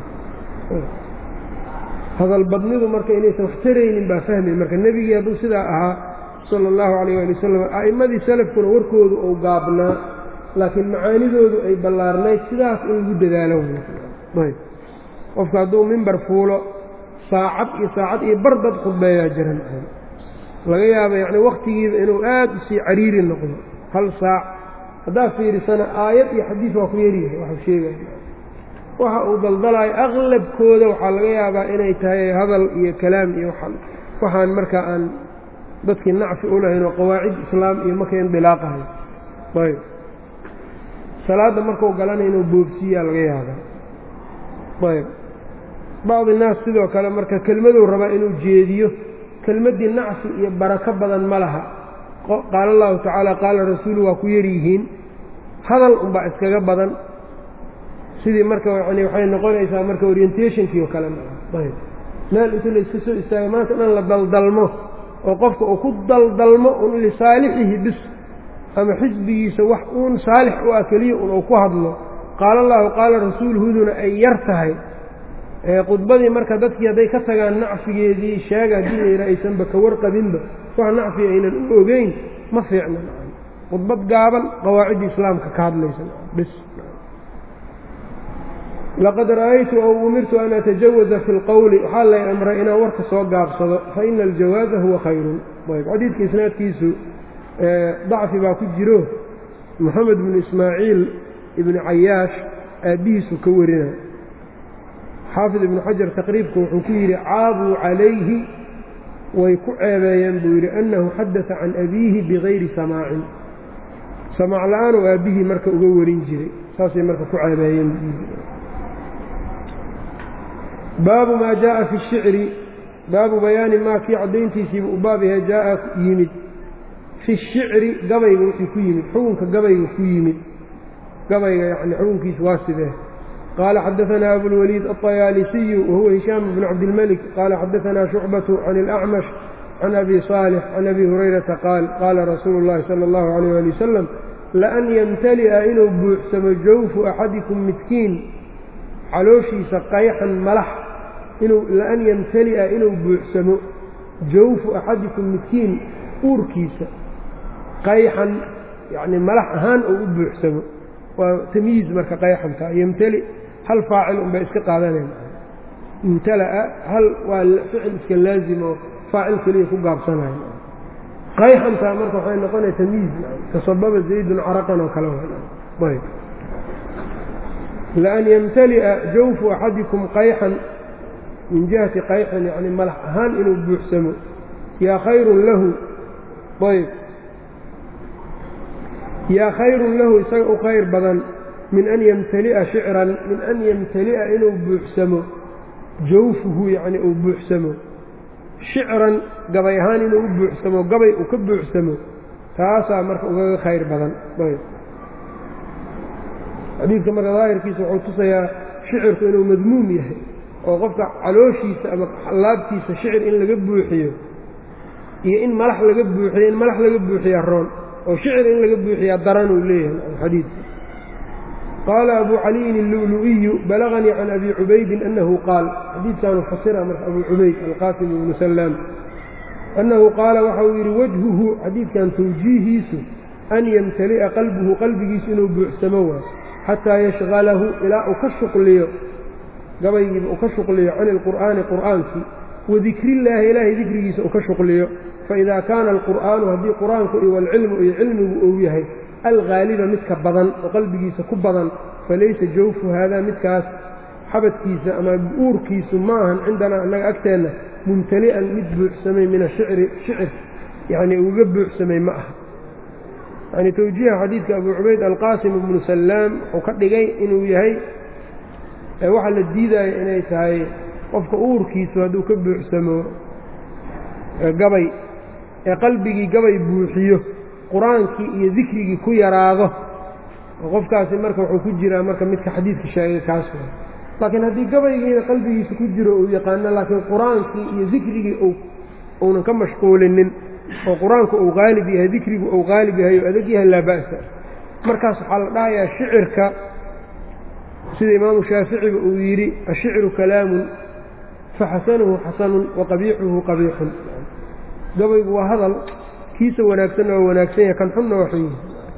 hadalbadnidu marka inaysan wax taraynin baa fahmay marka nebigii hadduu sidaa ahaa sala allahu calayh waali wasalam a'immadii salafkuna warkoodu uu gaabnaa laakiin macaanidoodu ay ballaarnayd sidaas in lagu dadaalo ayb qofka hadduu mimbar fuulo saacad iyo saacad iyo bar dad khudbeeyaa jiran laga yaaba yacni wakhtigiiba inuu aad usii cariiri noqdo hal saac haddaad fiirisana aayad iyo xadiis waa ku yaryahay waxuu sheegaya waxa uu daldalaayo aqlabkooda waxaa laga yaabaa inay tahay hadal iyo kalaam iyo waxaan markaa aan dadkii nacfi u lahayn oo qawaacid islaam iyo marka indilaaqahay ayb salaadda markuu galana inuu boobsiiyaa laga yaabaa ayb bacdi naas sidoo kale marka kelmaduu rabaa inuu jeediyo kelmaddii nacsi iyo barako badan ma laha qaala allahu tacaala qaala rasuulu waa ku yaryihiin hadal unbaa iskaga badan sidii marka yani waxay noqonaysaa marka orientationkii oo kale ayb meel inta la iska soo istaago maanta dhan la daldalmo oo qofka uu ku daldalmo un lisaalixihi bis ama xisbigiisa wax uun saalix u ah keliya un uu ku hadlo qaala allahu qaala rasuuluhuduna ay yar tahay khudbadii marka dadkii hadday ka tagaan nacfigeedii sheega haddii la yidhaha aysanba ka warqabinba wax nacfiga aynan u ogeyn ma fiicna khudbad gaaban qawaacidda islaamka ka hadlaysa bis laqad ra'aytu ow umirtu an atajawaza fi lqowli waxaa lay amray inaan warka soo gaabsado fa ina aljawaaza huwa khayrun ayb xadiidka isnaadkiisu dacfi baa ku jiro moxamed bnu ismaaciil ibni cayaash aabbihiisu ka warina xaafid ibnu xajar taqriibka wuxuu ku yidhi caabuu calayhi way ku ceebeeyeen buu yidhi annahu xadata can abiihi bigayri samaacin samaac la-aan oo aabbihii marka uga warin jiray saasay marka ku ceebeeyeen baabu maa jaءa fi الshicri baabu bayaani maa kii caddayntiisiiba u baab yahay jaaa yimid fi الshicri gabayga wixii ku yimid xukunka gabayga ku yimid gabayga yani xukunkiisa waa sidee qaala xadaثna abulwaliid aلطayaalisiyu wahuwa hishaam bn cabdilmalik qaala xadaثna shucbaة can اlأcmash can abi صaalix can abi hurayrata qaal qaala rasuulu اllahi salى اllahu عalيyه ali wasalam laan yamtali'a inuu buuxsamo jawfu axadikum midkiin calooshiisa qayxan malax inuu laan yamtali'a inuu buuxsamo jawfu axadikum midkiin uurkiisa qayxan yacni malax ahaan uu u buuxsamo waa tamyiiz marka qayxanka yamtali hal faacil unbay iska qaadanayn imtala'a hal waa ficil iska laazim oo faacil keliya ku gaabsanayo qayxantaa marka waxay noqonaya tamyiiz tasababa zaydun caraqan oo kale ayb laan yamtali'a jawfu axadikum qayxan min jihati qayxan yacni malax ahaan inuu buuxsamo yaa khayrun lahu ayb yaa khayrun lahu isaga u khayr badan min an yamtali'a shicran min an yamtali'a inuu buuxsamo jawfuhu yacni uu buuxsamo shicran gabay ahaan inuu u buuxsamo gabay uu ka buuxsamo taasaa marka ugaga khayr badan ayb xadiidka marka daahirkiisa wuxuu tusayaa shicirku inuu madmuum yahay oo qofka calooshiisa ama laabtiisa shicir in laga buuxiyo iyo in malax laga buuxiyo in malax laga buuxiya roon oo shicir in laga buuxiyaa daran uu leeyahay xadiidka qaala abu caliyin illu'lu'iyu balaganii can abi cubaydin annahu qaal xadiidkaanu fasira marka abu cubayd alqaasim ibnu sallaam annahu qaala waxa uu yidhi wajhuhu xadiidkan tawjiihiisu an yamtali'a qalbuhu qalbigiisu inuu buuxsamo waay xataa yashqalahu ilaa uu ka shuqliyo gabaygiiba uu ka shuqliyo can ilqur'aani qur'aankii wadikriillaahi ilaahay dikrigiisa uu ka shuqliyo faidaa kaana alqur'aanu haddii qur-aanku iyo walcilmu iyo cilmigu uu yahay alghaaliba midka badan oo qalbigiisa ku badan falaysa jawfu haadaa midkaas xabadkiisa ama uurkiisu ma ahan cindanaa annaga agteenna mumtali'an mid buuxsamay min ashicri shicir yacnii uga buuxsamay ma aha yani towjiiha xadiidka abu cubayd alqaasim ibnu sallaam wuxuu ka dhigay inuu yahay waxaa la diidaya inay tahay qofka uurkiisu hadduu ka buuxsamo gabay ee qalbigii gabay buuxiyo qur-aankii iyo dikrigii ku yaraado oo qofkaasi marka wuxuu ku jiraa marka midka xadiidka sheegay kaas wa laakiin haddii gabaygiina qalbigiisa ku jiro uu yaqaano laakiin qur-aankii iyo dikrigii uunan ka mashquulinin oo qur-aanku uu qaalib yahay dikrigu uu qaalib yahay oo adag yahay laa ba'sa markaas waxaa la dhahayaa shicirka sida imaamu shaaficiba uu yidhi ashicru kalaamun faxasanuhu xasanun wa qabiixuhu qabiixun gabaygu waa hadal kiisa wanaagsanna waa wanaagsan yahay kan xunna waa xun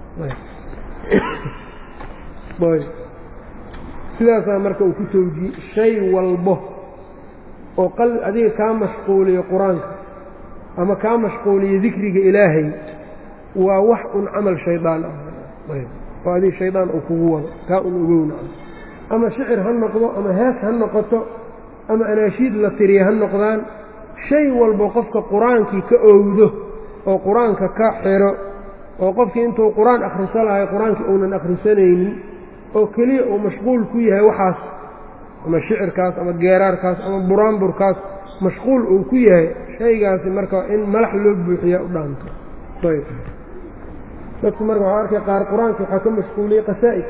yahay sidaasaa marka uu ku towjiye shay walbo oo qal adiga kaa mashquuliyo qur-aanka ama kaa mashquuliyo dikriga ilaahay waa wax un camal shaydaan ah oo adiga shaydaan uu kugu wado kaa un ogowna ama shicir ha noqdo ama hees ha noqoto ama anaashiid la tiriya ha noqdaan shay walbo qofka qur-aankii ka owdo oo qur-aanka ka xiro oo qofkii intuu qur-aan akhriso lahay qur-aankii uunan akhrisanaynin oo keliya uu mashquul ku yahay waxaas ama shicirkaas ama geeraarkaas ama buraanburkaas mashquul uu ku yahay shaygaasi marka in malax loo buuxiyaa u dhaanto ayb dadku marka waxaa arkay qaar qur-aanka waxaa ka mashquuliyey qasaa'id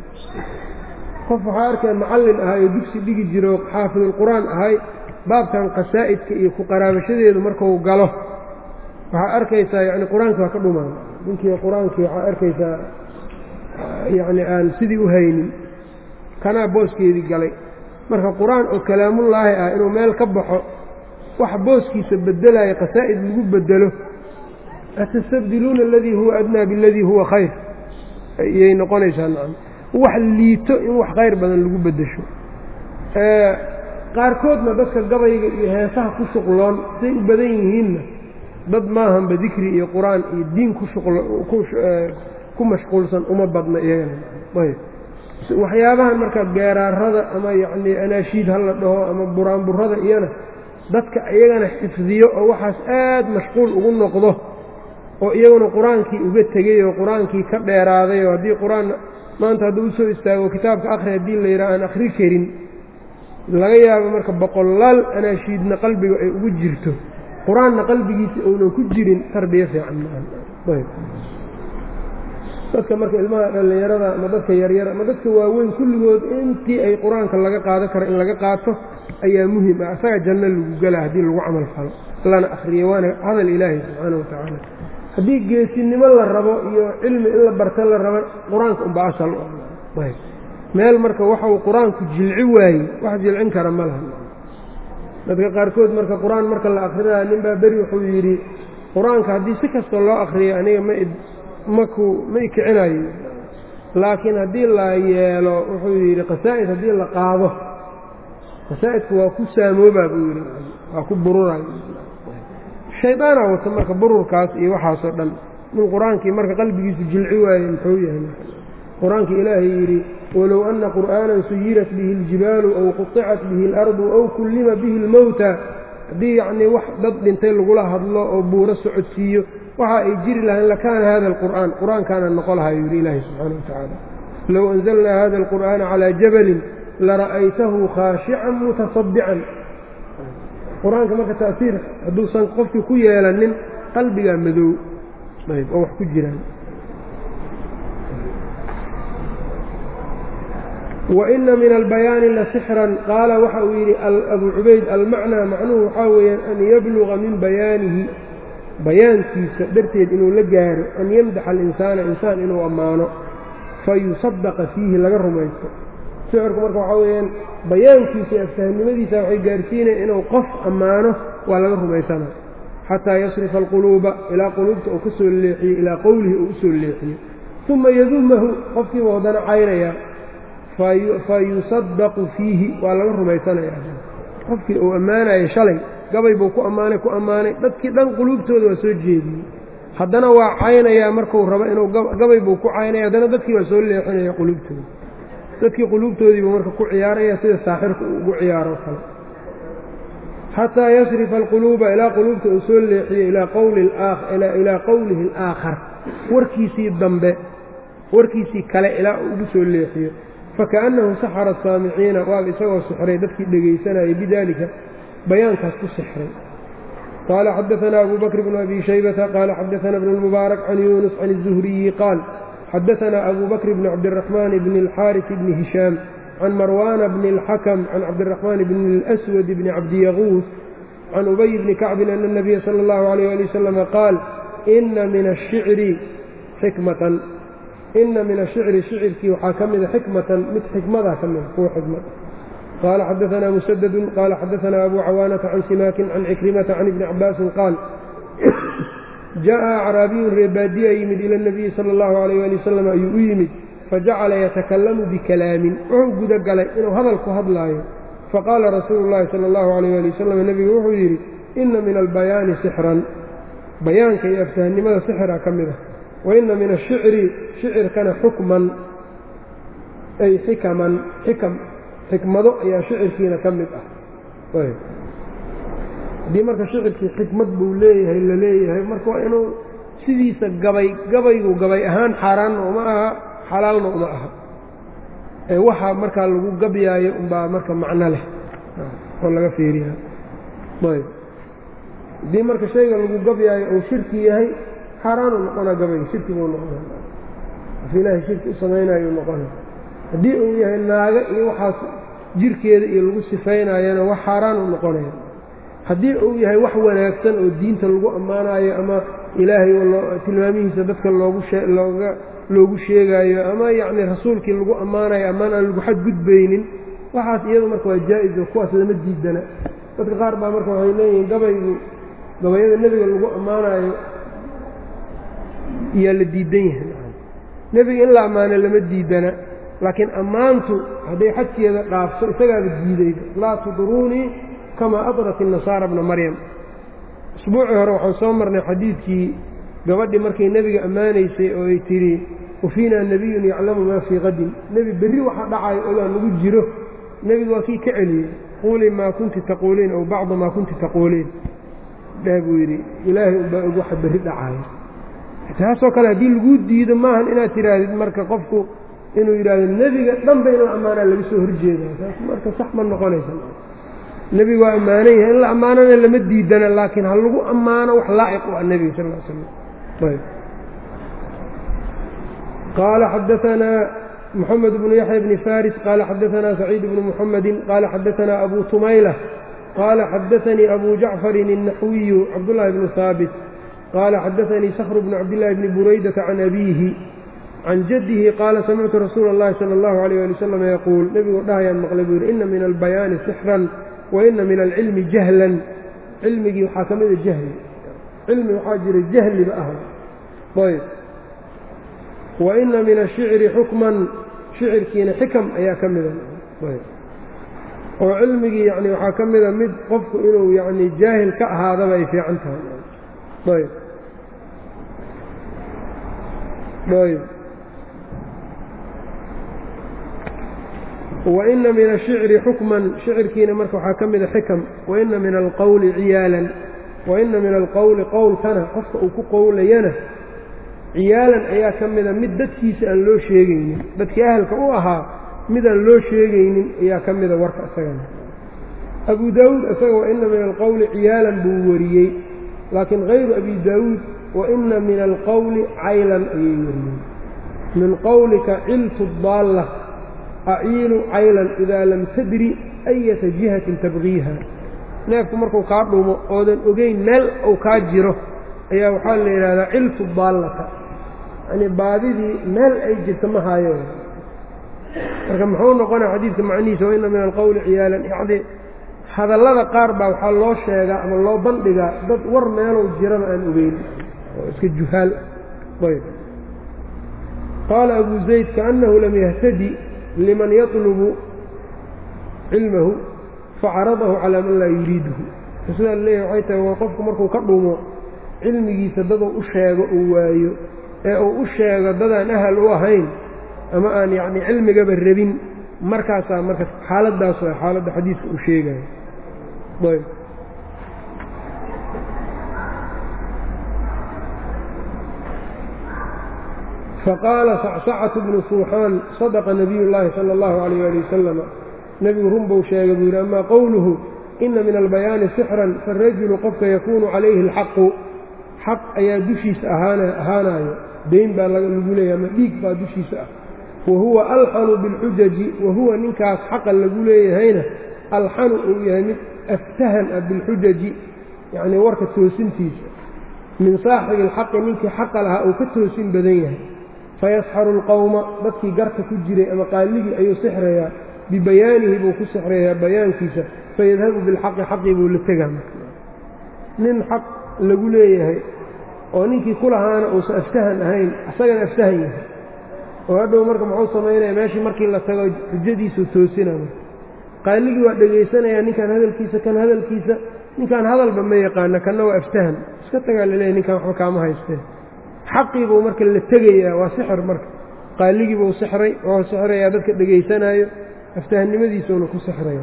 qof waxaa arkay macallin ahay oo dugsi dhigi jiro xaafidulqur-aan ahay baabkan qasaa'idka iyo ku qaraabashadeedu markuu galo waxaa arkaysaa yacni qur-aanki waa ka dhumaan ninkii qur-aankii waxaa arkaysaa yacni aan sidii u haynin kanaa booskeedii galay marka qur-aan oo kalaamullaahi ah inuu meel ka baxo wax booskiisa bedelaya qasaa'id lagu bedelo atastabdiluuna aladii huwa adnaa bialadii huwa khayr ayay noqonaysaa nacam wax liito in wax khayr badan lagu beddesho qaarkoodna dadka gabayga iyo heesaha ku shuqloon say u badan yihiinna dad maahanba dikri iyo qur-aan iyo diin ku ku mashquulsan uma badna iyagana ayb waxyaabahan marka geeraarada ama yacnii anaashiid ha la dhaho ama buraanburada iyana dadka iyagana xifdiyo oo waxaas aad mashquul ugu noqdo oo iyaguna qur-aankii uga tegey oo qur-aankii ka dheeraaday oo haddii qur-aan maanta hadduu usoo istaago kitaabka akhri haddii la yidhaha aan akhri karin laga yaabo marka boqolaal anaashiidna qalbiga ay ugu jirto qur-aanna qalbigiisa uunan ku jirin tarbiya fiican maaha dadka marka ilmaha dhallinyarada ama dadka yaryar ama dadka waaweyn kulligood intii ay qur-aanka laga qaado karo in laga qaato ayaa muhim ah asaga janno lagu gelaa haddii lagu camal falo lana akhriyo waana hadal ilaahi subxaana wa tacaala haddii geesinimo la rabo iyo cilmi in la barta la rabo qur-aanka unba asal ayb meel marka waxau qur-aanku jilci waayey wax jilcin kara ma laha dadka qaarkood marka qur-aan marka la akrinaya nin baa beri wuxuu yidhi qur-aanka haddii si kastoo loo akriyo aniga ma maku ma ikicinayo laakiin haddii la yeelo wuxuu yidhi qasaa'id haddii la qaado qasaa'idku waa ku saamoobaa buu yidhi waa ku bururayo shaydaanaa wata marka bururkaas iyo waxaasoo dhan nin qur-aankii marka qalbigiisu jilci waaye muxuu yahay qur-aanka ilaahay yidhi walow anna qur'aanan suyirat bihi اljibaalu aw quطicat bihi اlardu aw kullima bihi اlmowta haddii yacnii wax dad dhintay lagula hadlo oo buuro socodsiiyo waxa ay jiri lahayn lakaana hada alqur'aan qur-aankaana noqo lahaa yuu yidhi ilaahi subxaana wa tacaala low anzalnaa hada alqur'aana calaa jabalin lara'aytahu khaashican mutasadican qur-aanka marka ta'siir hadduusan qofkii ku yeelanin qalbigaa madow ayb oo wax ku jiraan waina min albayaani lasixran qaala waxa uu yidhi abuu cubayd almacnaa macnuhu waxaa weeyaan an yabluga min bayaanihi bayaankiisa darteed inuu la gaaro an yamdaxa alinsaana insaan inuu ammaano fayusadaqa fiihi laga rumaysto sixirku marka waxaa weeyaan bayaankiisa iyo afsahnimadiisa waxay gaarsiinaya inuu qof ammaano waa laga rumaysanaa xataa yasrifa alquluuba ilaa quluubta uu ka soo leexiyo ilaa qowlihi uu usoo leexiyo uma yadumahu qofkiiba haddana caynayaa fayusadaqu fiihi waa laga rumaysanaya qofkii uu ammaanayo shalay gabay buu ku ammaanay ku ammaanay dadkii dhan quluubtooda waa soo jeediyey haddana waa caynayaa marku rabo inuu gabay buu ku caynaya haddana dadkii waa soo leexinaya quluubtooda dadkii quluubtoodiibuu marka ku ciyaaraya sida saaxirku uu ugu ciyaaro kale xataa yasrifa alquluuba ilaa quluubta uu soo leexiyo ilaa qowlihi alaakhar warkiisii dambe warkiisii kale ilaa uu ugu soo leexiyo fakaأnnahu saxara asaamiciina waaba isagoo sixray dadkii dhegaysanayay bidalika bayaankaas ku sixray qaala xadaثna abu bakr bn abi shaybata qaala xadaثna bn اlmubaarak can yunus can الzuhriyi qaal xadaثna abu bakr bn cabdالرaxmaan bn اlxaariث bni hishaam can marwana bn اlxakm can cabdالرaxmaan bn اlأswad bni cabdiyaguus can ubay bni kacbin ana الnabiya salى اllahu عalيyه ali waslm qaal ina min الshicri xikmatan ina min ashicri shicirkii waxaa ka mida xikmatan mid xikmadaa ka mida kuwa xikmad qaala xadaثna musadadu qaala xadaثna abu cawaanata can simaakin can cikrimata can ibni cabaasin qaal jaءa acraabiyun reebaadiya yimid ila اnabiyi salى اllahu عalayh ali wasalam ayuu u yimid fajacala yatakalamu bikalaamin wuxuu guda galay inuu hadal ku hadlaayo faqaala rasuulu اllahi salى اllahu عalayh ali wasalam nebigu wuxuu yidhi ina min albayaani sixran bayaanka iyo aftahnimada sixra ka mid ah waina min ashicri shicirkana xukman ay xikaman xikam xikmado ayaa shicirkiina ka mid ah haddii marka shicirkii xikmad buu leeyahay la leeyahay marka waa inuu sidiisa gabay gabaygu gabay ahaan xaaraanna uma aha xalaalna uma aha ee waxaa markaa lagu gabyaayo unbaa marka macno leh oo laga fiiriya ayb haddii marka shayga lagu gabyaayo uu shirki yahay xaaraanuu noqonaa gabayga shirki buu noqona af ilaahay shirki u samaynaayuu noqona haddii uu yahay naaga iyo waxaas jirkeeda iyo lagu sifaynaayana wax xaaraanuu noqonaya haddii uu yahay wax wanaagsan oo diinta lagu ammaanaayo ama ilaahay tilmaamihiisa dadka loogu looga loogu sheegaayo ama yacni rasuulkii lagu ammaanayo ammaan aan lagu xadgudbaynin waxaas iyadu marka waa jaa-is oo kuwaas lama diidana dadka qaar baa marka waxay leeyihiin gabaygu gabayada nebiga lagu ammaanaayo yaa la diidan yahay nebiga in la ammaano lama diidana laakiin ammaantu hadday xadkeeda dhaafso isagaaba diidayba laa tudruunii kamaa adrat inasaara bna maryam usbuucii hore waxaan soo marnay xadiidkii gabadhii markay nebiga ammaanaysay oo ay tidhi wafiinaa nebiyun yaclamu maa fii qadin nebi berri waxa dhacayo ogaa nagu jiro nebigu waa kii ka celiyey quulii maa kunti taquuliin ow bacda maa kunti taquuliin dheh buu yidhi ilaahay unbaa og waxa berri dhacayo taasoo kale haddii laguu diido maahan inaad tidhaahdid marka qofku inuu yidhaahdo nebiga dhanba in la ammaanaa laga soo horjeedaa taas marka sax ma noqonaysa nebigu waa ammaanan yahay in la ammaanana lama diidana laakiin ha lagu ammaano wax laa'iq u ah nebiga sal l slam ayb qaala xadaanaa moxamed bnu yaxya bni faris qaala xadaanaa saciid bnu muxamedi qaala xadaanaa abu tumayla qaala xadaanii abu jacfarin الnaxwiyu cabdullahi bnu haabit qaala xadaanii sakru bnu cabdillaahi bni buraydata can abiihi can jaddihi qaala samictu rasuula اllahi salى اllahu alayh ali wasalam yaquul nebiguu dhahayaan maqlay buu yidhi ina min albayaani sixran waina min alcilmi jahlan cilmigii waxaa ka mida jahli cilmi waxaa jira jahliba ah ayb waina min ashicri xukman shicirkiina xikam ayaa ka mida oo cilmigii yani waxaa ka mida mid qofku inuu yani jaahil ka ahaadaba ay fiican tahay ayb ayb waina min ashicri xukman shicirkiina marka waxaa ka mida xikam waina min alqowli ciyaalan waina min alqowli qowlkana qofka uu ku qowlayana ciyaalan ayaa ka mida mid dadkiisa aan loo sheegaynin dadkii ahalka u ahaa midaan loo sheegaynin ayaa ka mida warka isagana abu daawuud isaga waina min alqowli ciyaalan buu wariyey laakiin hayru abi daawuud waina min alqowli caylan ayay wariyey min qowlika ciltu daalla aciilu caylan idaa lam tadri ayata jihatin tabqiiha neefku markuu kaa dhumo oodan ogeyn meel uu kaa jiro ayaa waxaa la yidhahdaa ciltu daallata yacnii baadidii meel ay jirta ma haayo marka muxuu noqonaa xadiidka macnihiisa waina min alqowli ciyaalan yacni hadallada qaar baa waxaa loo sheegaa ama loo bandhigaa dad war meelow jiraba aan ogeyn oo iska juhaal ayb qaala abu zayd kaannahu lam yahtadi liman yatlubu cilmahu facaradahu calaa man laa yuriiduhu sidaa leeyahy waxay tahay waa qofku markuu ka dhumo cilmigiisa daduu u sheego uu waayo ee uu u sheego dadaan ahal u ahayn ama aan yacni cilmigaba rabin markaasaa marka xaaladdaas waa xaaladda xadiidka uu sheegayo ayb faqaala sacsacatu bnu suuxaan sadaqa nabiy llaahi sala allahu alayh ali wasalama nebigu run buu sheegay buu yidhi amaa qowluhu ina min albayaani sixran faarajulu qofka yakuunu calayhi alxaqu xaq ayaa dushiisa ahaanayo dayn baa lagu leeyahy ama dhiig baa dushiisa ah wa huwa alxanu bilxujaji wa huwa ninkaas xaqa lagu leeyahayna alxanu uu yahay mid aftahan ah bilxujaji yacnii warka toosintiisa min saaxibi alxaqi ninkii xaqa lahaa uu ka toosin badan yahay fayasxaru alqowma dadkii garta ku jiray ama qaaligii ayuu sixrayaa bibayaanihi buu ku sixrayaa bayaankiisa fayadhabu bilxaqi xaqii buu la tegaa nin xaq lagu leeyahay oo ninkii ku lahaana uusan aftahan ahayn isagana aftahan yahay oo hadhow marka muxuu samaynaya meeshii markii la tago xujadiisuu toosinaya qaaligii waa dhegaysanayaa ninkaan hadalkiisa kan hadalkiisa ninkaan hadalba ma yaqaana kanna waa aftahan iska tagaa laleeyahy ninkaan waxba kaama haysteen xaqii buu marka la tegayaa waa sixir marka qaaligii buu sixray oo sixrayaa dadka dhegaysanaayo aftahannimadiisuuna ku sixraya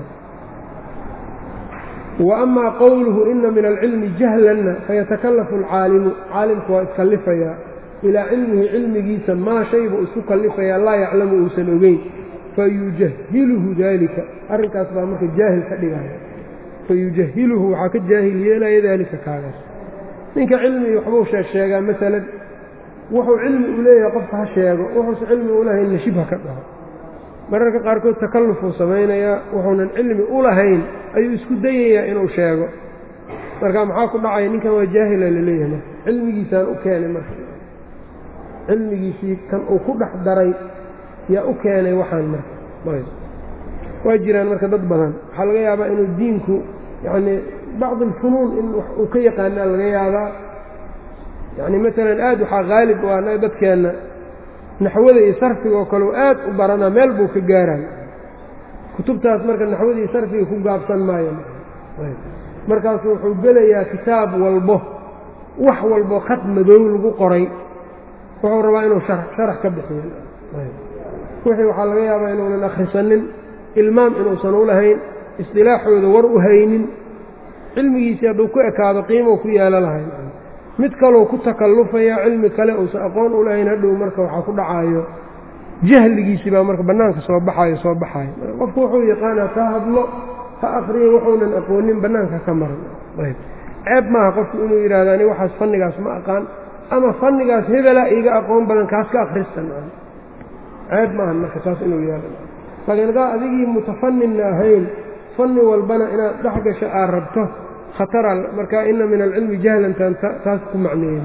wa amaa qowluhu ina min alcilmi jahlanna fayatakallafu alcaalimu caalimku waa iskalifayaa ilaa cilmihi cilmigiisa maa shay buu isku kallifayaa laa yaclamu uusan ogeyn fayujahiluhu daalika arrinkaas baa marka jaahil ka dhigaya fayujahiluhu waxaa ka jaahil yeelaya daalika kaagaas ninka cilmi waxbuu sheeg sheegaa masalan wuxuu cilmi u leeyahay qofka ha sheego wuxuusa cilmi u lahaynna shibha ka dhaho mararka qaarkood takallufuu samaynayaa wuxuunan cilmi u lahayn ayuu isku dayayaa inuu sheego marka maxaa ku dhacaya ninkan waa jaahila laleeyahay marka cilmigiisaan u keenay marka cilmigiisii kan uu ku dhex daray yaa u keenay waxaan marka waa jiraan marka dad badan waxaa laga yaabaa inuu diinku yacnii bacd alfunuun in uu ka yaqaanaa laga yaabaa yacni maalan aad waxaa haalib u ah dadkeenna naxwada iyo sarfiga oo kale u aad u baranaa meel buu ka gaaraya kutubtaas marka naxwada iyo sarfiga ku gaabsan maayo markaasu wuxuu gelayaa kitaab walbo wax walbo khad madow lagu qoray wuxuu rabaa inuu sharax ka bixiyo wixii waxaa laga yaabaa inuunan akhrisanin ilmaam inuusan u lahayn isdilaaxooda war u haynin cilmigiisii hadduu ku ekaado qiimou ku yeelo lahayn mid kalou ku takallufaya cilmi kale uusan aqoon u lahayn hadhow marka waxaa ku dhacaayo jahligiisii baa marka bannaanka soo baxaayo soo baxaayo qofku wuxuu yaqaanaa ka hadlo ha akriyo wuxuunan aqoonin bannaanka ka maran ceeb maaha qofku inuu yidhahdo ani waxaas fannigaas ma aqaan ama fannigaas hebelaa iiga aqoon badan kaas ka akhristan ceeb maahan marka taas inuu yeelo laakiin haddaa adigii mutafaninna ahayn fanni walbana inaad dhex gasho aad rabto khatara marka ina min alcilmi jahlantan taas ku macneeyey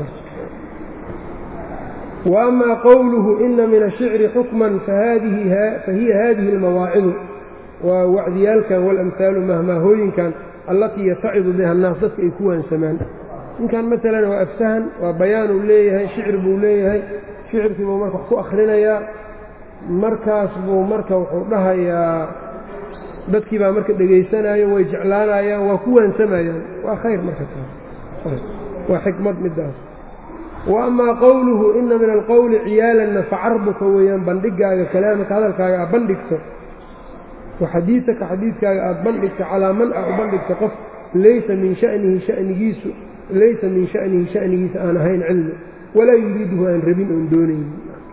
wa amaa qowluhu ina min ashicri xukman fahiya hadihi almawaacidu waa wacdiyaalkan walamhaalu mahmaahooyinkan allatii yatacidu biha annaas dadka ay ku waansamaan ninkan masalan waa afsahan waa bayaanuu leeyahay shicir buu leeyahay shicirkii buu marka wax ku akhrinayaa markaas buu marka wuxuu dhahayaa dadkii baa marka dhegaysanaayo way jeclaanayaan waa ku waansamayaan waa khayr marka taas waa xikmad midaas wa amaa qowluhu ina min alqowli ciyaalanna facarbuka weeyaan bandhigaaga kalaamaka hadalkaaga aad bandhigto wa xadiidaka xadiidkaaga aad bandhigto calaa man a u bandhigto qof laysa min shanihi shanigiisu laysa min shanihi shanigiisa aan ahayn cilmi walaa yuriiduhu aan rabin oon doonayn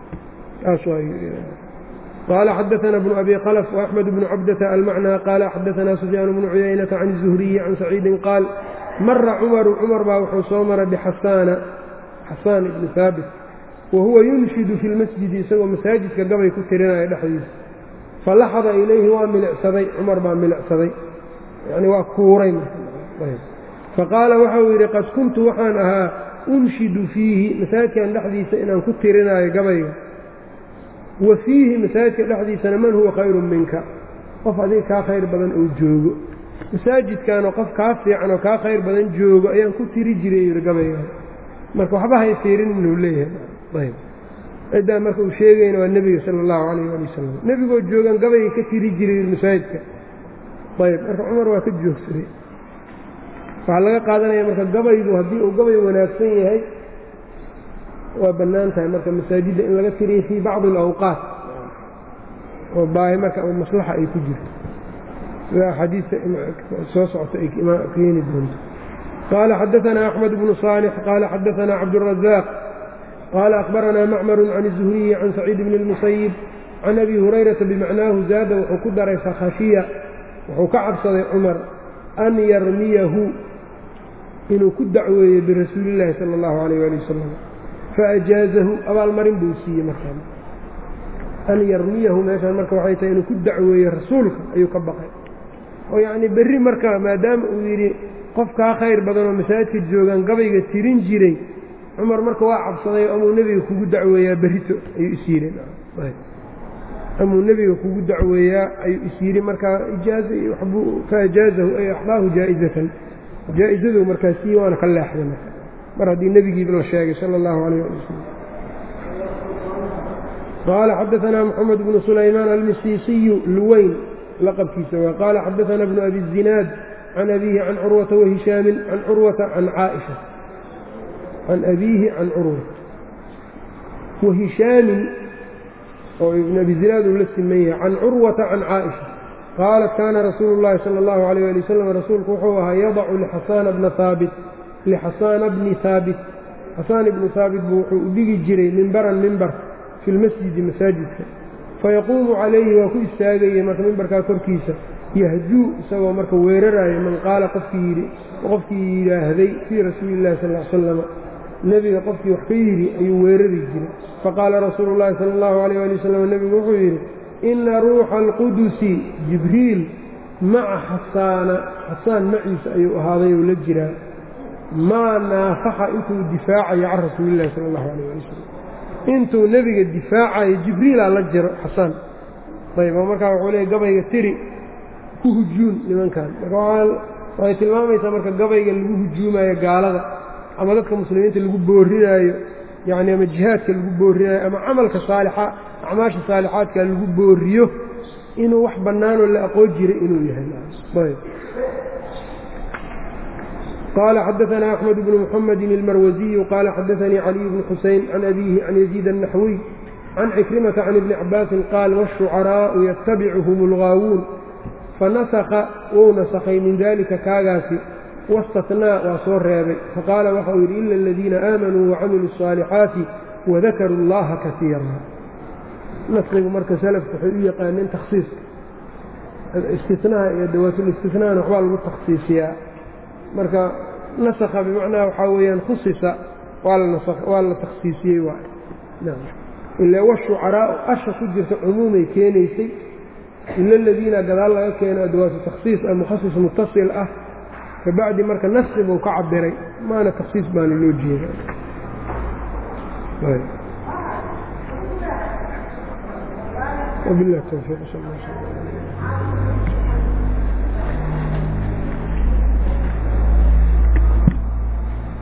qaala xadaana bnu abi kalf وaxmed bnu cabdata almacnى qaala xadaana sufyaan bnu cuyaynata can الzuhriyi can saciidin qaal mara cumaru cumar baa wuxuu soo maray bixasaana xasaan ibni haabit wa huwa yunshidu fi lmasjidi isagoo masaajidka gabay ku tirinaya dhexdiisa falaxada ilayhi waa milicsaday cumar baa milicsaday yani waa kuuray faqaala waxau yidhi qad kuntu waxaan ahaa unshidu fiihi masaajidkan dhexdiisa inaan ku tirinaayo gabayga wa fiihi masaajidka dhexdiisana man huwa khayrun minka qof adiga kaa khayr badan oo joogo masaajidkanoo qof kaa fiican oo kaa khayr badan joogo ayaan ku tiri jiray yidhi gabayga marka waxba hay fiirin inuu leeyahay ciddaa marka uu sheegayna waa nebiga sala allahu calayh ali wasalam nebigoo joogan gabayga ka tiri jiray masaajidka ayb marka cumar waa ka joogsaday waxaa laga qaadanaya marka gabaygu haddii uu gabay wanaagsan yahay waa bannaan tahay marka masaajidda in laga tiriyo fii bacdi alawqaat oo baahi marka maslaxa ay ku jirto sida axaadiista soo socota ay keeni doonto qaala xadaanaa axmed bnu saalix qaala xadaanaa cabdurazaaq qaala akhbaranaa macmaru can الzuhriyi can saciid bni اlmusayib can abi hurayrata bimacnaahu zaada wuxuu ku daray fakhashiya wuxuu ka cabsaday cumar an yarmiyahu inuu ku dacweeyo birasuuli illaahi sala allahu alayh ali wasalam faajaazahu abaalmarin buu siiyey markaa an yarmiyahu meeshaan marka waxay tahay inuu ku dacweeyo rasuulka ayuu ka baqay oo yacnii berri marka maadaama uu yidhi qof kaa khayr badanoo masaajidka joogaan gabayga tirin jiray cumar marka waa cabsaday amuu nebiga kugu dacweeyaa berrito ayuu is yidhi amuu nebiga kugu dacweeyaa ayuu is yidhi markaa ijaaza iyo waxbuu faajaazahu ay axdaahu jaa'izatan jaa-izadu markaa sii waana ka leexday marka mar haddii nebigiiba la sheegay sala allahu calayh ali wasalam qaala xadaanaa moxamed bnu sulaymaan almisiisiyu luweyn laqabkiisa waa qaala xadaanaa bnu abi zinaad can abiihi can curwata wahishaamin can curwata can caaisha can abiihi can curwa wahishaamin oo ibnu abi zinaad uu la siman yahay can curwata can caaisha qaalat kaana rasuulu llahi sala allahu alayh ali wasalam rasuulku wuxuu ahaa yadacu lixasaana bna haabit lixasaana bni haabit xasaan ibnu haabit buu wuxuu u dhigi jiray mimbaran mimbar fi lmasjidi masaajidka fayaquumu calayhi waa ku istaagayey marka mimbarkaa korkiisa yahjuu isagoo marka weerarayo man qaala qofkii yidhi qofkii yidhaahday fii rasuuli illahi sal l slama nebiga qofkii wax ka yidhi ayuu weerari jiray faqaala rasuulu llahi sala allahu alayh ali wasalam nebigu wuxuu yidhi inna ruuxa alqudusi jibriil maca xasaana xasaan maciisa ayuu ahaaday ou la jiraa maa naafaxa intuu difaacayo can rasuulillahi sala allahu alayh ali wasalam intuu nebiga difaacayo jibriilaa la jiro xasaan ayb oo markaa wuxuu leeyay gabayga tiri ku hujuun nimankan marka waxay tilmaamaysaa marka gabayga lagu hujuumayo gaalada ama dadka muslimiinta lagu boorinaayo yacni ama jihaadka lagu boorinayo ama camalka saalixa acmaasha saalixaadka lagu booriyo inuu wax bannaanoo la aqoon jiray inuu yahay ayb qala xadaثna أxmed bnu mxamedi اlmarwasiyu qala xadaثanii caliy bnu xuseyn can abihi can yaziid الnaxwiy can cikrimata can ibni cabaasin qaal wالshucaraa'u yatabicuhum اlgaawuun fanasakha wou nasakhay min dalika kaagaasi waاstatnaa waa soo reebay faqaala waxa uu yidhi ila aladiina aamanuu wacamiluu الصaalixaati wadakaruu اllaha kaiira naskigu marka salafku waxay u yaqaaneen takhsiiska istinaha iyo dawaatulistinana waxbaa lagu takhsiisiyaa marka nasakha bimacnaha waxaa weeyaan khusisa waa la takhsiisiyey waay ila washucaraau asha ku jirta cumuumay keenaysay ila aladiina gadaal laga keeno adawaatu takhsiis ah mukhasis mutasil ah kabacdi marka naski buu ka cabiray maana takhsiis baana loo jeeda wabilah towfiiq sal